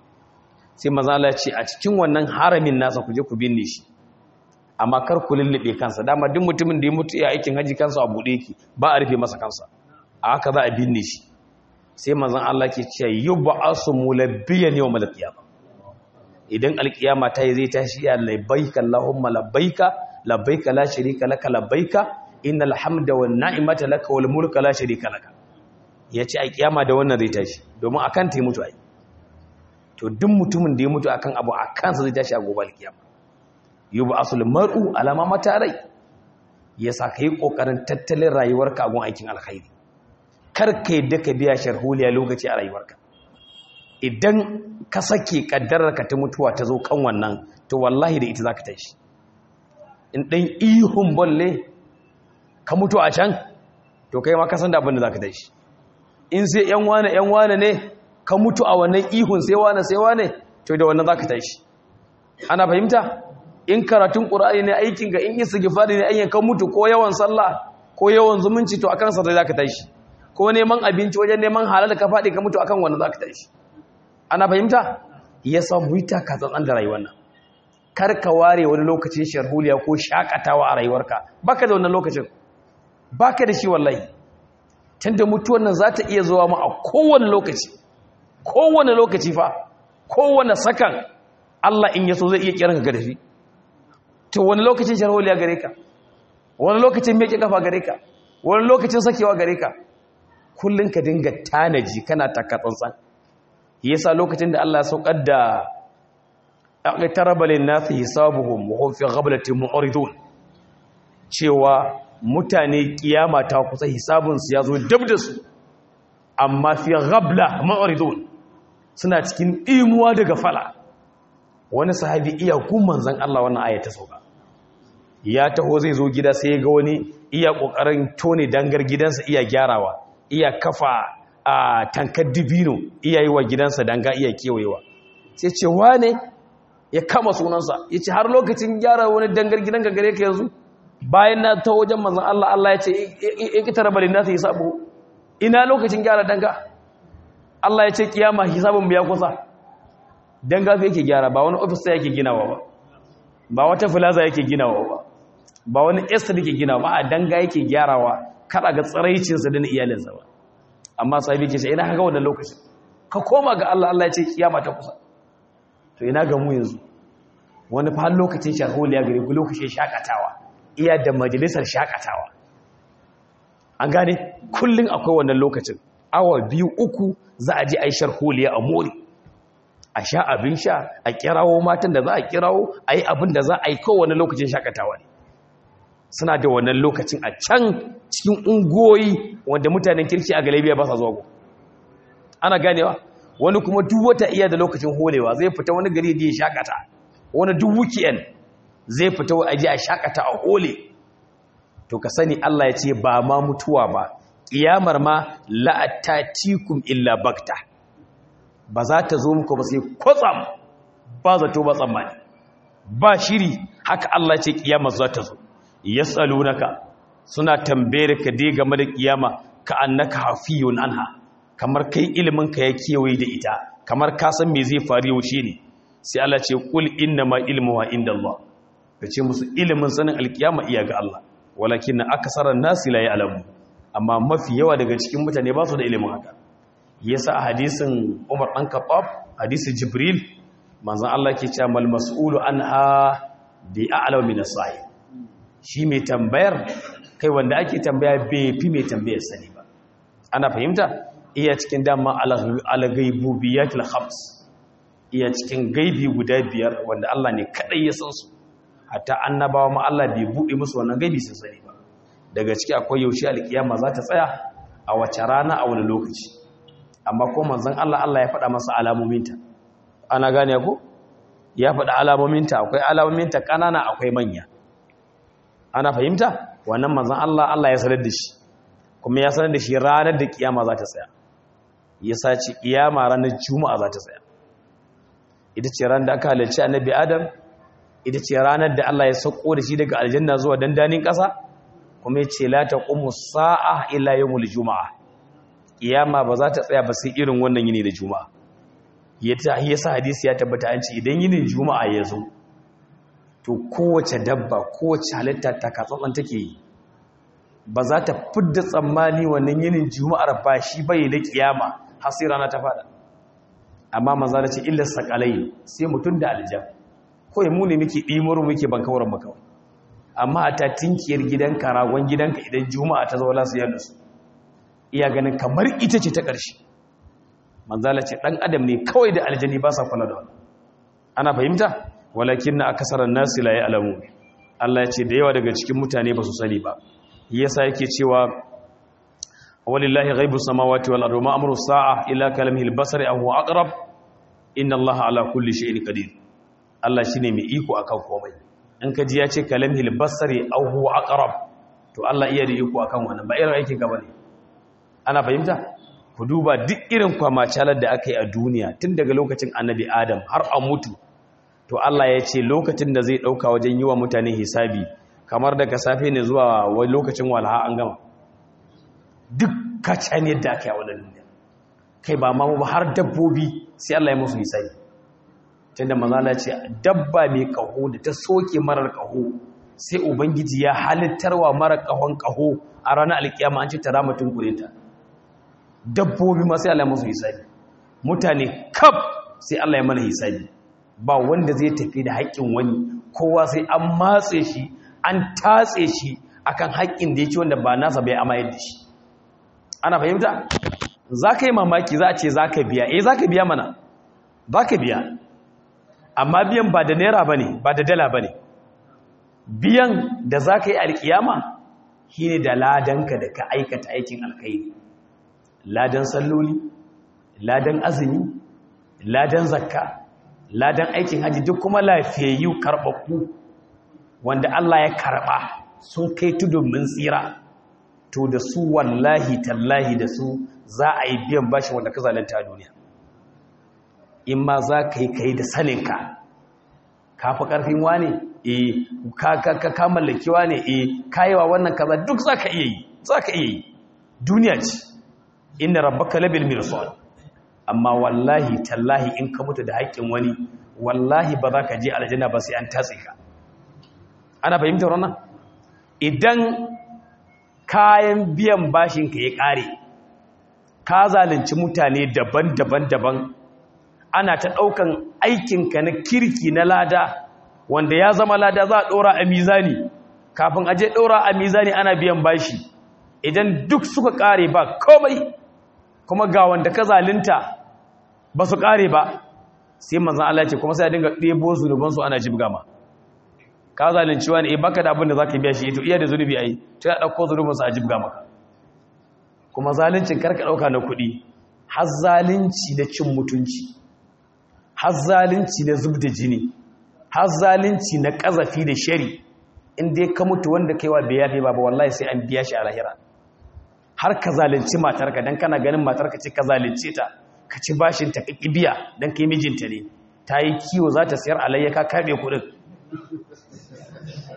sai maza Allah ce a cikin wannan haramin nasa ku je ku binne shi amma kar ku lullube kansa dama duk mutumin da ya mutu ya aikin haji kansa a buɗe yake ba a rufe masa kansa a haka za a binne shi sai manzon Allah ke cewa yub'asu mulabbiyan yawmal qiyamah idan alkiyama ta yi zai tashi ya labbaika allahumma labbaika labbaika la sharika laka labbaika innal hamda wan ni'mata laka wal mulka la sharika laka yace a kiyama da wannan zai tashi domin akan ta mutu ai to duk mutumin da ya mutu akan abu akan sa zai tashi a gobe alkiyama yub'asul mar'u alama mata rai yasa kai kokarin tattalin rayuwarka a gun aikin alkhairi kar ka yadda ka biya sharholiya lokaci a rayuwarka idan ka sake kaddarar ka ta mutuwa ta zo kan wannan to wallahi da ita zaka tashi in dan ihun bolle ka mutu a can to kai ma ka san da abin da zaka tashi in sai yan wane yan wane ne ka mutu a wannan ihun sai wane sai wane to da wannan zaka tashi ana fahimta in karatun qur'ani ne aikin ga in istighfari ne ayyan ka mutu ko yawan sallah ko yawan zumunci to akan sa zai zaka tashi ko neman abinci wajen neman halal ka fadi ka mutu akan wannan zaka tashi ana fahimta yasa mu yi taka tsantsan da rayuwar nan kar ka ware wani lokacin sharhuliya ko shakatawa a rayuwarka baka da wannan lokacin baka da shi wallahi tunda mutuwar nan za ta iya zuwa mu a kowane lokaci kowane lokaci fa kowane sakan Allah in yaso zai iya kiran ka dafi to wani lokacin sharholiya gare ka wani lokacin meke kafa gare ka wani lokacin sakewa gare ka kullun ka dinga tanaji kana taka tsantsan yasa lokacin da Allah ya saukar da aqtaraba lin-nasi hisabuhum wa hum fi ghaflatin mu'ridun cewa mutane kiyama ta kusa hisabinsu ya zo dab da su amma fi ghabla ma'ridun suna cikin imuwa daga fala wani sahabi iya kun manzon Allah wannan aya ta sauka ya taho zai zo gida sai ga wani iya kokarin tone dangar gidansa iya gyarawa iya kafa a tankar dibino iya yi wa gidansa danga iya kewayewa sai ce wane ya kama sunansa ya ce har lokacin gyara wani dangar gidanka gare ka yanzu bayan na ta wajen manzan Allah Allah ya ce ikitara balin nasu hisabu ina lokacin gyara danga Allah ya ce kiyama hisabun biya kusa danga fi yake gyara ba wani ofis yake ginawa ba ba wata filaza yake ginawa ba ba wani estate yake ginawa ba a danga yake gyarawa kada ga tsaraicinsa da na iyalinsa ba amma sahibi ke ce ina haka wannan lokacin ka koma ga Allah Allah ya ce kiyama ta kusa to ina ga mu yanzu wani fa lokacin shaholiya gare ku lokacin shakatawa iya da majalisar shakatawa an gane kullum akwai wannan lokacin awa biyu uku za a je a yi sharholiya a mori a sha abin sha a kirawo matan da za a kirawo a yi abin da za a yi kowane lokacin shakatawa ne suna da wannan lokacin a can cikin ungoyi wanda mutanen kirki a galibiya ba sa zuwa go ana ganewa wani kuma duk wata iya da lokacin holewa zai fita wani gari da ya shakata wani duk weekend zai fita a je a shakata a hole to ka sani Allah ya ce ba ma mutuwa ba kiyamar ma la'atatikum illa bakta ba za ta zo muku ba sai kwatsam ba zato ba tsammani ba shiri haka Allah ce kiyamar za ta zo yas'alunaka suna tambayar ka dai game da kiyama ka annaka hafiyun anha kamar kai ilimin ka ya kewaye da ita kamar ka san me zai faru yaushe ne sai Allah ce kul inna ma ilmuha indallah kace musu ilimin sanin alkiyama iya ga Allah walakin aksaran nasi la ya'lamu amma mafi yawa daga cikin mutane ba su da ilimin haka yasa a hadisin Umar dan Khattab hadisi Jibril manzon Allah ke cewa mal mas'ulu anha bi a'lamu min as-sa'il shi mai tambayar kai wanda ake tambaya bai fi mai tambayar sani ba ana fahimta iya cikin dama al-ghaibubiyatul khams iya cikin gaibi guda biyar wanda Allah ne kadai ya san su hatta annabawa ma Allah bai bude musu wannan gaibi sun sani ba daga ciki akwai yaushe alkiyama za ta tsaya a wace rana a wani lokaci amma ko manzon Allah Allah ya faɗa masa alamominta ana gane ko ya faɗa alamominta akwai alamominta ƙanana akwai manya ana fahimta wannan manzon Allah Allah ya sanar da shi kuma ya sanar da shi ranar da kiyama za ta tsaya ya sace kiyama ranar juma'a za ta tsaya ita ce ranar da aka halarci annabi adam ita ce ranar da Allah ya sauko da shi daga aljanna zuwa dandanin ƙasa kuma ya ce la taqumu sa'a illa yawmul juma'a kiyama ba za ta tsaya ba sai irin wannan yini da juma'a yata yasa hadisi ya tabbata an ce idan yinin juma'a ya zo to kowace dabba kowace halitta ta katsatsan take yi ba za ta fidda tsammani wannan yinin juma'ar ba shi bai da kiyama har sai rana ta fada amma manzo da ce illa sakalai sai mutun da aljan ko mu ne muke dimuru muke bankawar maka amma a ta tinkiyar gidanka ragon gidanka idan juma'a ta zo lasu yadda su iya ganin kamar ita ce ta ƙarshe manzala ce ɗan adam ne kawai da aljani ba sa kula da wani ana fahimta walakin na akasarar nasi la ya alamu Allah ya ce da yawa daga cikin mutane ba su sani ba yasa yake cewa walillahi ghaibu samawati wal ardi ma amru sa'a illa kalamihi al-basari aw huwa aqrab inna Allah ala kulli shay'in qadir Allah shine mai iko akan komai in ka ji ya ce kalamihi al-basari aw huwa aqrab to Allah iya da iko akan wannan ba irin aikin ka bane ana fahimta ku duba duk irin kwamacalar da aka yi a duniya tun daga lokacin annabi adam har a mutu to Allah ya ce lokacin da zai ɗauka wajen yi wa mutane hisabi kamar daga safe ne zuwa wani lokacin walha an gama duk kacan yadda aka yi a wannan duniya kai ba ma ba har dabbobi sai Allah ya musu hisabi tunda manzala ce dabba mai kaho da ta soke marar kaho sai ubangiji ya halittarwa marar kahon kaho a ranar alkiyama an ce ta ramatun kurinta dabbobi ma sai Allah ya musu hisabi mutane kaf sai Allah ya mana hisabi ba wanda zai tafi da haƙƙin wani kowa sai an matse shi an tatse shi akan haƙƙin da yake wanda ba nasa bai amayar da shi ana fahimta za ka yi mamaki za a ce za ka biya eh za ka biya mana za ka biya amma biyan ba da naira ba ne ba da dala ba ne biyan da za ka yi alkiyama shi ne da ladanka da ka aikata aikin alkairi ladan salloli ladan azumi ladan zakka ladan aikin haji duk kuma lafiyayyu karɓaɓɓu wanda Allah ya karɓa sun kai tudun min tsira to da su wallahi tallahi da su za a yi biyan bashi wanda ka zalunta a duniya in ma za ka yi kai da saninka ka fi ƙarfin wane eh ka ka mallaki wane eh kayewa wannan kaza duk za ka iya yi za ka iya yi duniya ce inna rabbaka labil mirsad amma wallahi tallahi in ka mutu da haƙƙin wani wallahi ba za ka je aljanna ba sai an tatse ka ana fahimtar wannan idan kayan biyan bashin ka ya ƙare ka zalunci mutane daban-daban daban ana ta ɗaukan aikinka na kirki na lada wanda ya zama lada za a ɗora a mizani kafin aje ɗora a mizani ana biyan bashi idan duk suka ƙare ba komai kuma ga wanda ka zalunta ba su ƙare ba sai manzan Allah ce kuma sai a dinga ɗebo zunubansu ana jibga ma ka zalunci wani eh baka da abin da za ka biya shi ito iya da zunubi a yi ta ya ɗauko zunubansu a jibga maka kuma zaluncin karka ɗauka na kuɗi har zalunci da cin mutunci har zalunci na zub da jini har zalunci na ƙazafi da shari in dai ka mutu wanda kaiwa bai yafe ba ba wallahi sai an biya shi a lahira har ka zalunci matarka don kana ganin matarka ce ka zalunce ta ka ci bashin ta ƙiƙi biya don kai mijinta ne ta yi kiwo za ta sayar alayya ka kaɓe kuɗin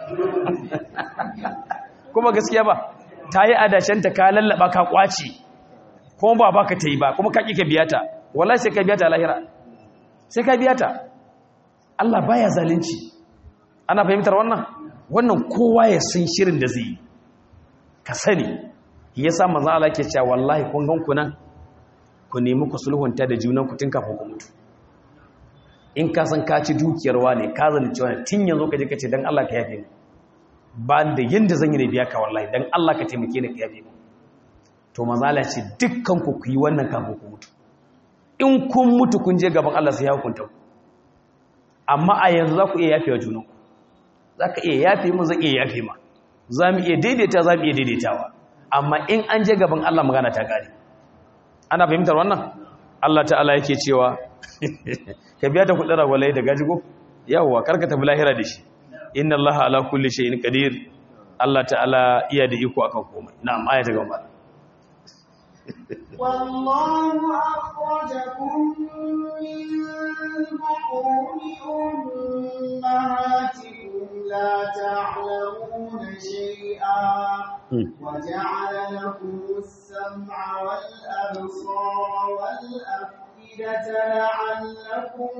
kuma gaskiya ba ta yi adashenta ka lallaba ka kwace kuma ba baka ta yi ba kuma ka ƙi ka biya ta wallahi sai ka biya ta lahira sai ka biya ta Allah baya zalunci ana fahimtar wannan wannan kowa ya san shirin da zai yi ka sani yasa manzo Allah ke cewa wallahi kun gan ku nan ku nemi ku sulhunta da junan ku tun kafin ku mutu in ka san ka ci dukiyar wane ka zalunci wani tun yanzu ka je ka ce dan Allah ka yafe ni ba da yanda zan yi da biya ka wallahi dan Allah ka taimake ni ka yafe ni to manzo Allah ce dukkan ku ku yi wannan kafin ku mutu in kun mutu kun je gaban Allah sai ya hukunta ku amma a yanzu za ku iya yafe wa junanku za ka iya yafe mu zan iya yafe ma za mu iya daidaita za mu iya daidaitawa amma in an je gaban Allah magana ta gari ana fahimtar wannan Allah ta'ala yake cewa ka biya ta kudin ragwalai da gajigo yawwa karka tafi lahira da shi inna Allah ala kulli shay'in qadir Allah ta'ala iya da iko akan komai na'am aya ta gaba والله أخرجكم من بطون أمهاتكم لا تعلمون شيئا وجعل لكم السمع والأبصار والأفئدة لعلكم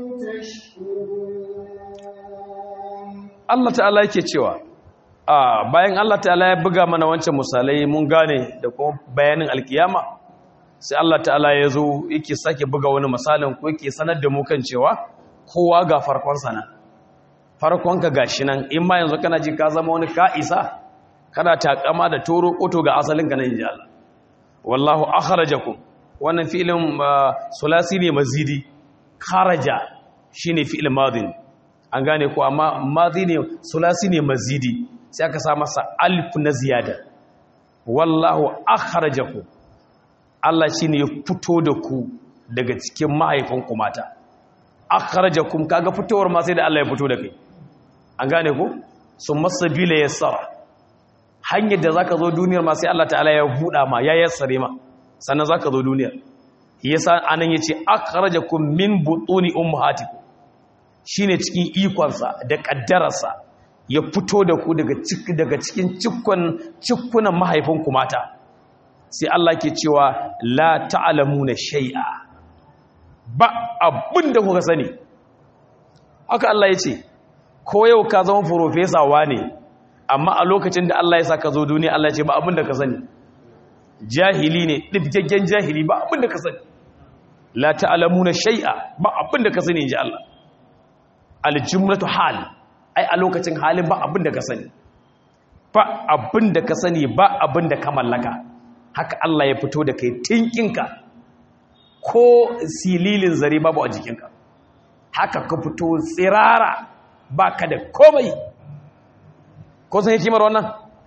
تشكرون Allah ta'ala yake cewa a bayan Allah ta'ala ya buga mana wancan misalai mun gane da kuma bayanin alkiyama sai Allah ta'ala ya zo yake sake buga wani misalin ko yake sanar da mu kan cewa kowa ga farkon sana farkon ka gashi nan in ma yanzu kana ji ka zama wani ka'isa kana takama da toro koto ga asalin ka nan inji Allah wallahu akhrajakum wannan fi'ilin sulasi ne mazidi kharaja shine fi'il madin an gane ko amma madi ne sulasi ne mazidi sai aka sa masa alif na ziyada wallahu akhrajakum Allah shine ya fito da ku daga cikin mahaifanku mata akhrajakum kaga fitowar ma sai da Allah ya fito da kai an gane ko summa sabila yassara hanyar da zaka zo duniyar ma sai Allah ta'ala ya buɗa ma ya yassare ma sannan zaka zo duniyar yasa anan yace akhrajakum min butuni ummahatikum shine cikin ikonsa da kaddararsa ya fito da ku daga cikin daga cikin cikkun cikkunan mahaifanku mata sai Allah ke cewa la ta'lamuna shay'a ba abinda kuka sani haka Allah yace ko yau ka zama professor wane amma a lokacin da Allah ya saka zo duniya Allah ya ce ba abinda ka sani jahili ne dibgaggen jahili ba abinda ka sani la ta'lamuna shay'a ba abinda ka sani inji Allah aljumlatu hal ai a lokacin halin ba abin da ka sani ba abin da ka sani ba abin da ka mallaka haka Allah ya fito da kai tinkinka ko sililin zare babu a jikinka haka ka fito tsirara ba ka da komai ko san hikimar wannan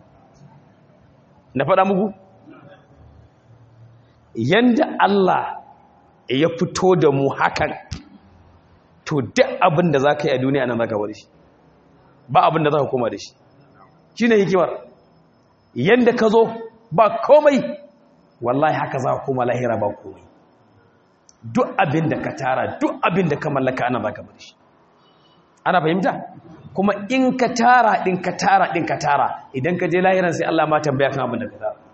na faɗa muku yanda Allah ya fito da mu hakan to duk abin da za ka yi a duniya nan za ka bari shi ba abin da za ka koma da shi shi ne hikimar yadda ka zo ba komai wallahi haka za ka koma lahira ba komai duk abin da ka tara duk abin da ka mallaka ana za ka bari shi ana fahimta kuma in ka tara ɗin ka tara ɗin ka tara idan ka je lahiran sai Allah ma tambaya kan abin da ka tara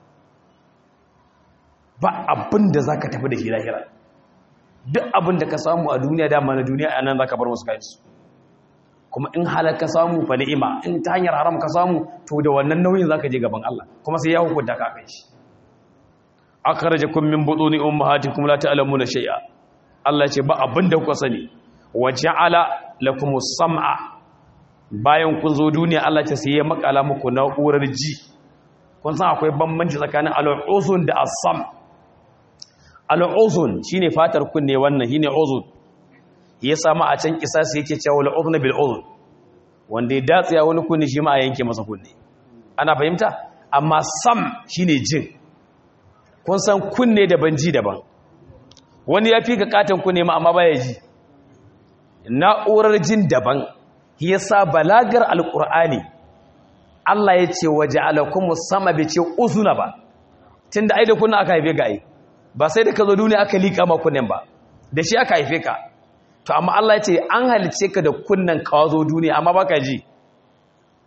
ba abin da za ka tafi da shi lahira duk abin da ka samu a duniya dama na duniya a nan za ka bar wasu kayansu kuma in halar ka samu fa ni'ima in ta hanyar haram ka samu to da wannan nauyin za ka je gaban Allah kuma sai ya hukunta ka kai shi akhrajakum min butuni ummahatikum la ta'lamuna shay'a Allah ce ba abin da kuka sani wa ja'ala lakumus sam'a bayan kun zo duniya Allah ce sai ya makala muku na'urar ji kun san akwai bambanci tsakanin al-uzun da as-sam' al'uzun shi ne fatar kunne wannan shi ne uzun ya samu a can kisasi yake cewa al'uzun bil uzun wanda ya datsaya wani kunne shi ma a yanke masa kunne ana fahimta amma sam shi ne jin kun san kunne daban ji daban wani ya fi ka katon kunne ma amma baya ji na'urar jin daban ya sa balagar alƙur'ani Allah ya ce waje alakumu sama bai ce uzuna ba tun da ai da kuna aka haife ga ai ba sai da ka zo duniya aka liƙa ma kunnen ba da shi aka haife ka to amma Allah ya ce an halice ka da kunnen ka zo duniya amma baka ji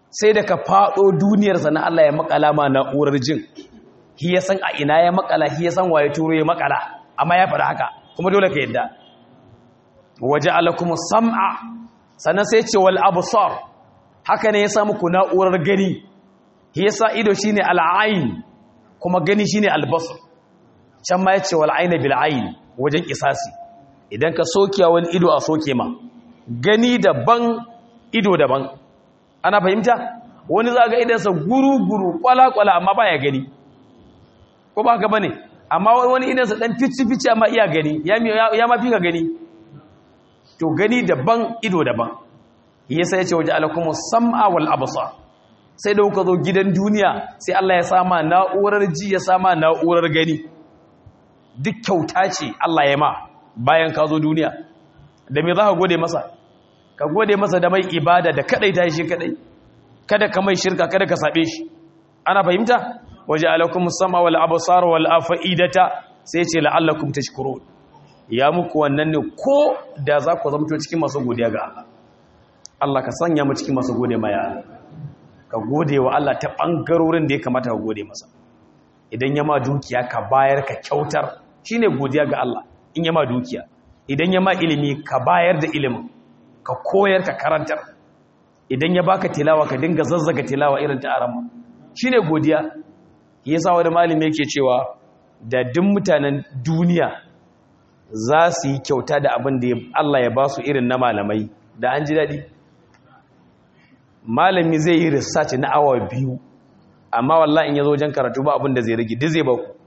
sai da ka faɗo duniyar sana Allah ya makala ma na'urar jin shi ya san a ina ya makala shi ya san waye turo ya makala amma ya faɗa haka kuma dole ka yadda waje alakum sam'a sannan sai ce wal absar haka ne ya sa muku na'urar gani shi ya sa ido shine al'ain kuma gani shine albasar can ma ya ce wal aina bil ain wajen kisasi idan ka soke wani ido a soke ma gani daban ido daban ana fahimta wani za ga idansa guru-guru kwala-kwala amma ba ya gani ko ba haka bane amma wani idansa dan fici-fici amma iya gani ya mafi ka gani to gani daban ido daban yasa yace waje alakum sam'a wal absar sai da kuka zo gidan duniya sai Allah ya sama na'urar ji ya sama na'urar gani duk kyauta ce Allah ya ma bayan ka zo duniya da me za ka gode masa ka gode masa da mai ibada da kadai ta shi kadai kada ka mai shirka kada ka sabe shi ana fahimta waje alakum sama wal absar wal afaidata sai ce la'allakum tashkurun ya muku wannan ne ko da za ku zama cikin masu godiya ga Allah Allah ka sanya mu cikin masu gode ma ya ka gode wa Allah ta bangarorin da ya kamata ka gode masa idan ya ma dukiya ka bayar ka kyautar shine godiya ga Allah in ya ma dukiya idan ya ma ilimi ka bayar da ilimin ka koyar ka karantar idan ya baka tilawa ka dinga zazzaga tilawa irin ta arama shine godiya yasa wani malami yake cewa da duk mutanen duniya za su yi kyauta da abin da Allah ya ba su irin na malamai da an ji daɗi malami zai yi research na awa biyu amma wallahi in ya zo wajen karatu ba abin da zai rage duk zai ba ku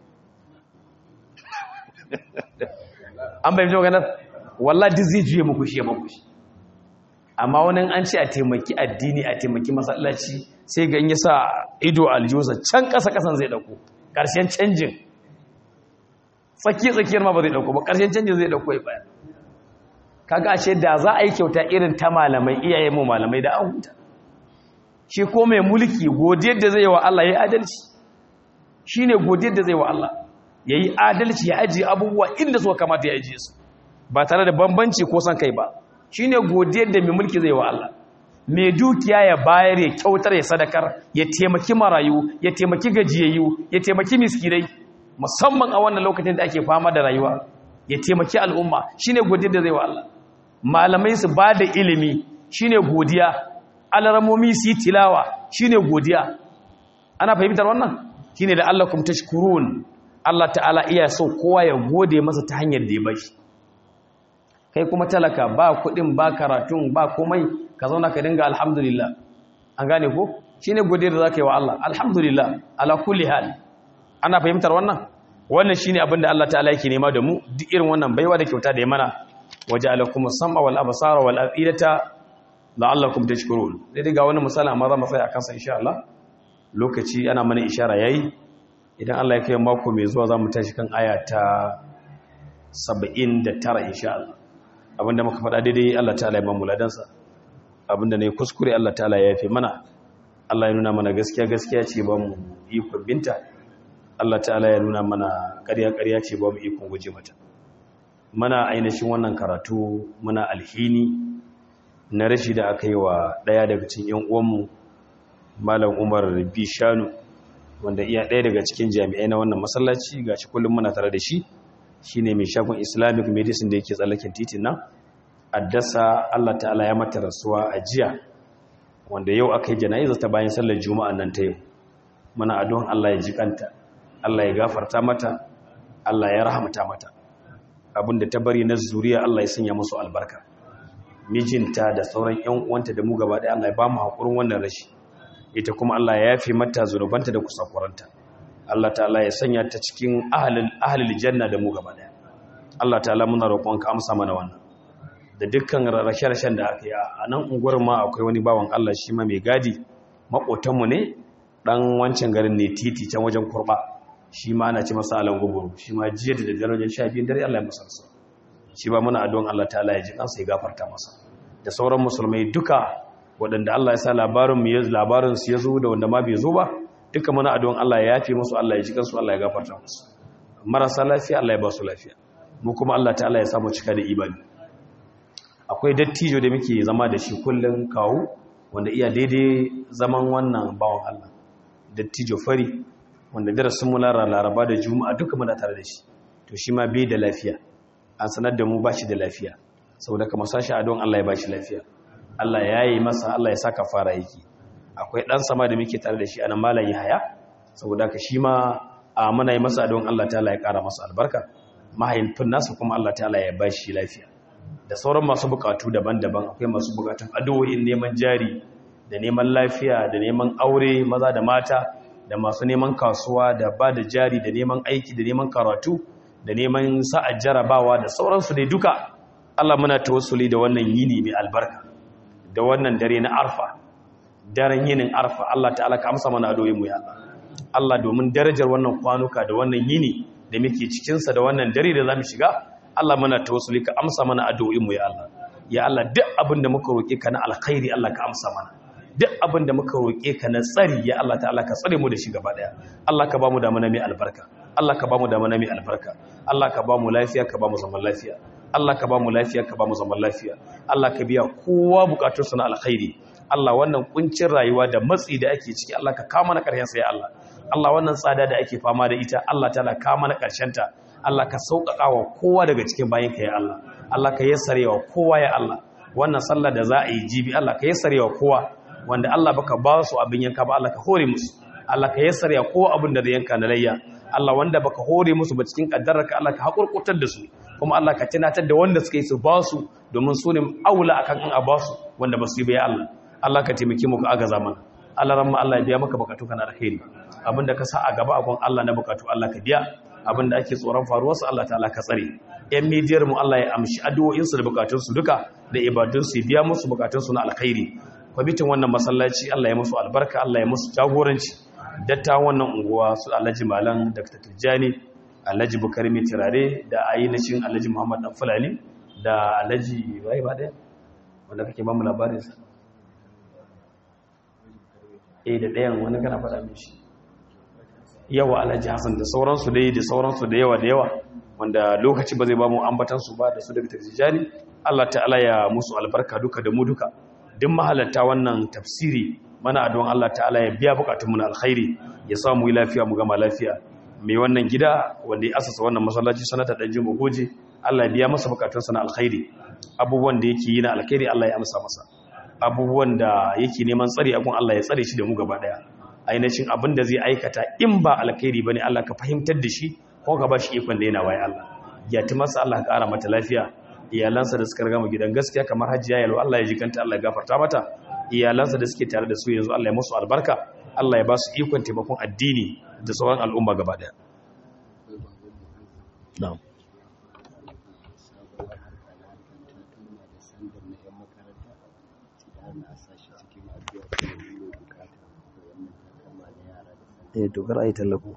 an bai maganar wallahi duk zai juye muku shi ya muku shi amma wani an ce a taimaki addini a taimaki masallaci sai ga in ya sa ido aljiyosa can ƙasa ƙasan zai ɗauko ƙarshen canjin tsaki-tsakiyar ma ba zai ɗauko ba ƙarshen canjin zai ɗauko ya baya kaga ashe da za a yi kyauta irin ta malamai iyayen mu malamai da an huta shi ko mai mulki godiyar da zai yi wa Allah ya yi adalci shi ne godiyar da zai wa Allah ya yi adalci ya ajiye abubuwa inda suka kamata ya ajiye su ba tare da bambanci ko son kai ba shi ne godiyar da mai mulki zai wa Allah mai dukiya ya bayar ya kyautar ya sadakar ya taimaki marayu ya taimaki gajiyayyu ya taimaki miskinai musamman a wannan lokacin da ake fama da rayuwa ya taimaki al'umma shine godiyar da zai wa Allah malamai su ba da ilimi shine godiya alaramomi su yi tilawa shine godiya ana fahimtar wannan shine da Allah kum tashkurun Allah ta'ala iya so kowa ya gode masa ta hanyar da ya bashi kai kuma talaka ba kuɗin ba karatun ba komai ka zauna ka dinga alhamdulillah an gane ko shine godiyar da zaka yi wa Allah alhamdulillah ala kulli hal ana fahimtar wannan wannan shine abin da Allah ta'ala yake nema da mu duk irin wannan baiwa da kyauta da ya mana waja'alakum as-sam'a wal absara wal afidata la'allakum tashkurun dai daga wannan misali amma za mu tsaya akan sa insha Allah lokaci ana mana ishara yayi idan Allah ya kai mako mai zuwa zamu tashi kan aya ta 79 insha Allah abinda muka faɗa daidai Allah ta'ala ya ba mu ladansa abinda ne kuskure Allah ta'ala ya yafe mana Allah ya nuna mana gaskiya gaskiya ce ba mu ikon binta Allah ta'ala ya nuna mana ƙarya ƙarya ce ba mu ikon guje mata mana ainihin wannan karatu muna alhini na rashi da aka yi wa ɗaya daga cikin yan uwanmu malam Umar Bishanu wanda iya ɗaya daga cikin jami'ai na wannan masallaci gashi kullum muna tare da shi shine mai shagon Islamic medicine da yake tsallaken titin nan addasa Allah ta'ala ya mata rasuwa a jiya wanda yau aka yi jana'iza ta bayan sallar juma'a nan ta yau muna addu'an Allah ya ji kanta Allah ya gafarta mata Allah ya rahamta mata abinda ta bari na zuriya Allah ya sanya musu albarka mijinta da sauran ƴan uwanta da mu gaba ɗaya Allah ya ba mu hakurin wannan rashi ita kuma Allah ya yafe mata zunubanta da kusakuranta Allah ta'ala ya sanya ta cikin ahlul ahlul janna da mu gaba ɗaya Allah ta'ala muna roƙonka amsa mana wannan da dukkan rashe-rashen da aka yi a nan unguwar ma akwai wani bawan Allah shi ma mai gadi maƙotanmu ne ɗan wancan garin ne titi can wajen kurɓa shi ma ana ci masa alan guburu shi ma jiya da daddare wajen sha biyun dare Allah ya masa rasa shi ba muna addu'an Allah ta'ala ya ji kansa ya gafarta masa da sauran musulmai duka waɗanda Allah ya sa labarin mu ya labarin su ya zo da wanda ma bai zo ba duka muna addu'an Allah ya yafe musu Allah ya ji kansu Allah ya gafarta musu marasa lafiya Allah ya ba su lafiya mu kuma Allah ta'ala ya samu cika da imani akwai dattijo da muke zama da shi kullum kawo wanda iya daidai zaman wannan bawan Allah dattijo fari wanda darasin mu lara laraba da juma'a duka muna tare da shi to shi ma bai da lafiya an sanar da mu ba shi da lafiya saboda kamar sashi a don Allah ya ba shi lafiya Allah ya yi masa Allah ya saka fara yake akwai ɗan sama da muke tare da shi anan malam Yahaya saboda ka shi ma a muna yi masa don Allah ta'ala ya ƙara masa albarka mahaifin nasa kuma Allah ta'ala ya ba shi lafiya da sauran masu bukatu daban-daban akwai masu bukatun addu'o'in neman jari da neman lafiya da neman aure maza da mata da masu neman kasuwa da ba da jari da neman aiki da neman karatu da neman sa'ar jarabawa da sauransu dai duka Allah muna tawassuli da wannan yini mai albarka da wannan dare na arfa daren yinin arfa Allah ta'ala ka amsa mana addu'o'in mu ya Allah Allah domin darajar wannan kwanuka da wannan yini da muke cikin sa da wannan dare da zamu shiga Allah muna tawassuli ka amsa mana addu'o'in mu ya Allah ya Allah duk abin da muka roke ka na alkhairi Allah ka amsa mana duk abin da muka roƙe ka na tsari ya Allah ta'ala ka tsare mu da shi gaba daya Allah ka ba mu da mana mai albarka Allah ka ba mu da mana mai albarka Allah ka ba mu lafiya ka ba mu zaman lafiya Allah ka ba mu lafiya ka ba mu zaman lafiya Allah ka biya kowa bukatun na alkhairi Allah wannan kuncin rayuwa da matsi da ake ciki Allah ka kama na ƙarshen sa ya Allah Allah wannan tsada da ake fama da ita Allah ta'ala kama na ƙarshen ta Allah ka sauƙaƙa wa kowa daga cikin bayan ka ya Allah Allah ka yassare wa kowa ya Allah wannan sallah da za a yi jibi Allah ka yassare wa kowa wanda Allah baka ba su abin yanka ba Allah ka hore musu Allah ka yassara ya ko abin da zai yanka na layya Allah wanda baka hore musu ba cikin kaddararka Allah ka hakurkutar da su kuma Allah ka tunatar da wanda suka yi su ba su domin su ne aula akan an a ba su wanda ba su yi ba ya Allah Allah ka taimake mu ka agaza mana Allah ramma Allah ya biya maka bukatu kana alheri abinda ka sa a gaba a gon Allah na bukatu Allah ka biya abinda ake tsoron faruwarsa Allah ta'ala ka tsare yan midiyar mu Allah ya amshi addu'o'insu da bukatunsu duka da ibadunsu ya biya musu bukatunsu na alkhairi kwamitin wannan masallaci Allah ya musu albarka Allah ya musu jagoranci dattawan wannan unguwa su Alhaji Malam Dr. Tijjani Alhaji Bukari mai turare da ainihin Alhaji Muhammad Dan Fulani da Alhaji bai ba daya wanda kake ba mu labarin sa eh da dayan wani kana faɗa min shi yawa Alhaji Hassan da sauransu dai da sauransu da yawa da yawa wanda lokaci ba zai ba mu ambatan su ba da su Dr. Tijjani Allah ta'ala ya musu albarka duka da mu duka duk mahalarta wannan tafsiri mana adon Allah ta'ala ya biya bukatunmu na alkhairi ya samu yi lafiya mu gama lafiya mai wannan gida wanda ya asasa wannan masallaci sanata dan jin goje Allah ya biya masa bukatunsa na alkhairi abubuwan da yake yi na alkhairi Allah ya amsa masa abubuwan da yake neman tsari abun Allah ya tsare shi da mu gaba daya ainihin abin da zai aikata in ba alkhairi bane Allah ka fahimtar da shi ko ka ba shi ikon da yana waye Allah ya ti masa Allah ka ƙara mata lafiya iyalansa da suka riga mu gidan gaskiya kamar hajiya yalo Allah ya jikanta Allah ya gafarta mata iyalansa da suke tare da su yanzu Allah ya musu albarka Allah ya ba su ikon taimakon addini da sauran al'umma gaba daya na'am eh to kar ai tallafo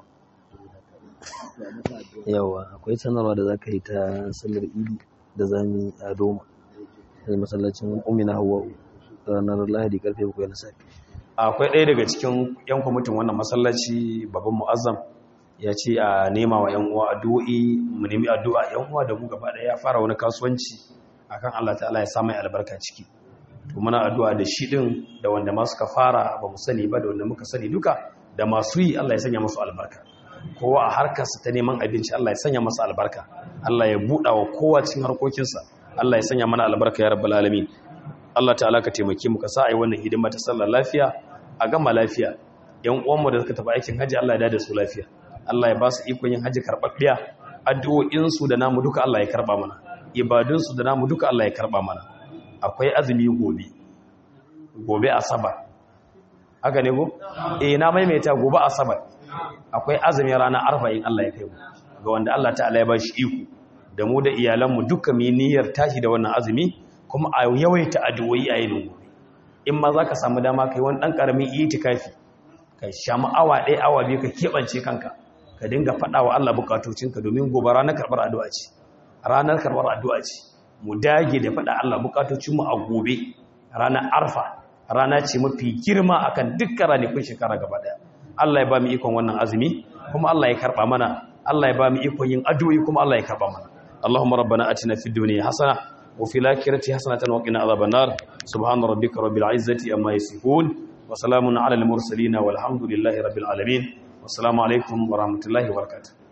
yawa akwai sanarwa da zaka yi ta sallar idi da zami a doma da masallacin umina hawa ranar lahadi karfe 7 na safe akwai ɗaya daga cikin yan kwamitin wannan masallaci babban mu'azzam ya ce a nema wa yan uwa addu'o'i mu nemi addu'a yan uwa da mu gaba ɗaya ya fara wani kasuwanci akan Allah ta'ala ya sa mai albarka ciki to muna addu'a da shi din da wanda ma suka fara ba mu sani ba da wanda muka sani duka da masu yi Allah ya sanya musu albarka kowa a harkarsa ta neman abinci Allah ya sanya masa albarka Allah ya buɗa wa kowa cikin harkokinsa Allah ya sanya mana albarka ya rabbal alamin Allah ta'ala ka taimake mu ka sa ai wannan hidima ta sallar lafiya a gama lafiya yan uwanmu da suka tafi aikin haji Allah ya dade su lafiya Allah ya ba su ikon yin haji karɓaɓɓiya addu'o'in su da namu duka Allah ya karba mana ibadun su da namu duka Allah ya karba mana akwai azumi gobe gobe asabar haka ne go eh na maimaita gobe asabar akwai azumin ranar arba'in Allah ya kai mu ga wanda Allah ta'ala ya ba shi iko da mu da iyalanmu duka mu niyyar tashi da wannan azumi kuma a yawaita addu'o'i a yin gobe in ma za ka samu dama kai wani ɗan ƙaramin itikafi ka shamu awa ɗaya awa biyu ka keɓance kanka ka dinga faɗa wa Allah bukatocinka domin gobe ranar karɓar addu'a ce ranar karɓar addu'a ce mu dage da faɗa Allah bukatocinmu a gobe ranar arfa rana ce mafi girma akan dukkan ranakun shekara gaba ɗaya Allah ya ba mu ikon wannan azumi kuma Allah ya karɓa mana Allah ya ba mu ikon yin addu'o'i kuma Allah ya karɓa mana Allahumma rabbana atina fid dunya hasana wa fil akhirati hasanatan wa qina adhaban nar subhana rabbika rabbil izzati amma yasifun wa salamun ala al mursalin walhamdulillahi rabbil alamin wassalamu alaikum wa rahmatullahi wa barakatuh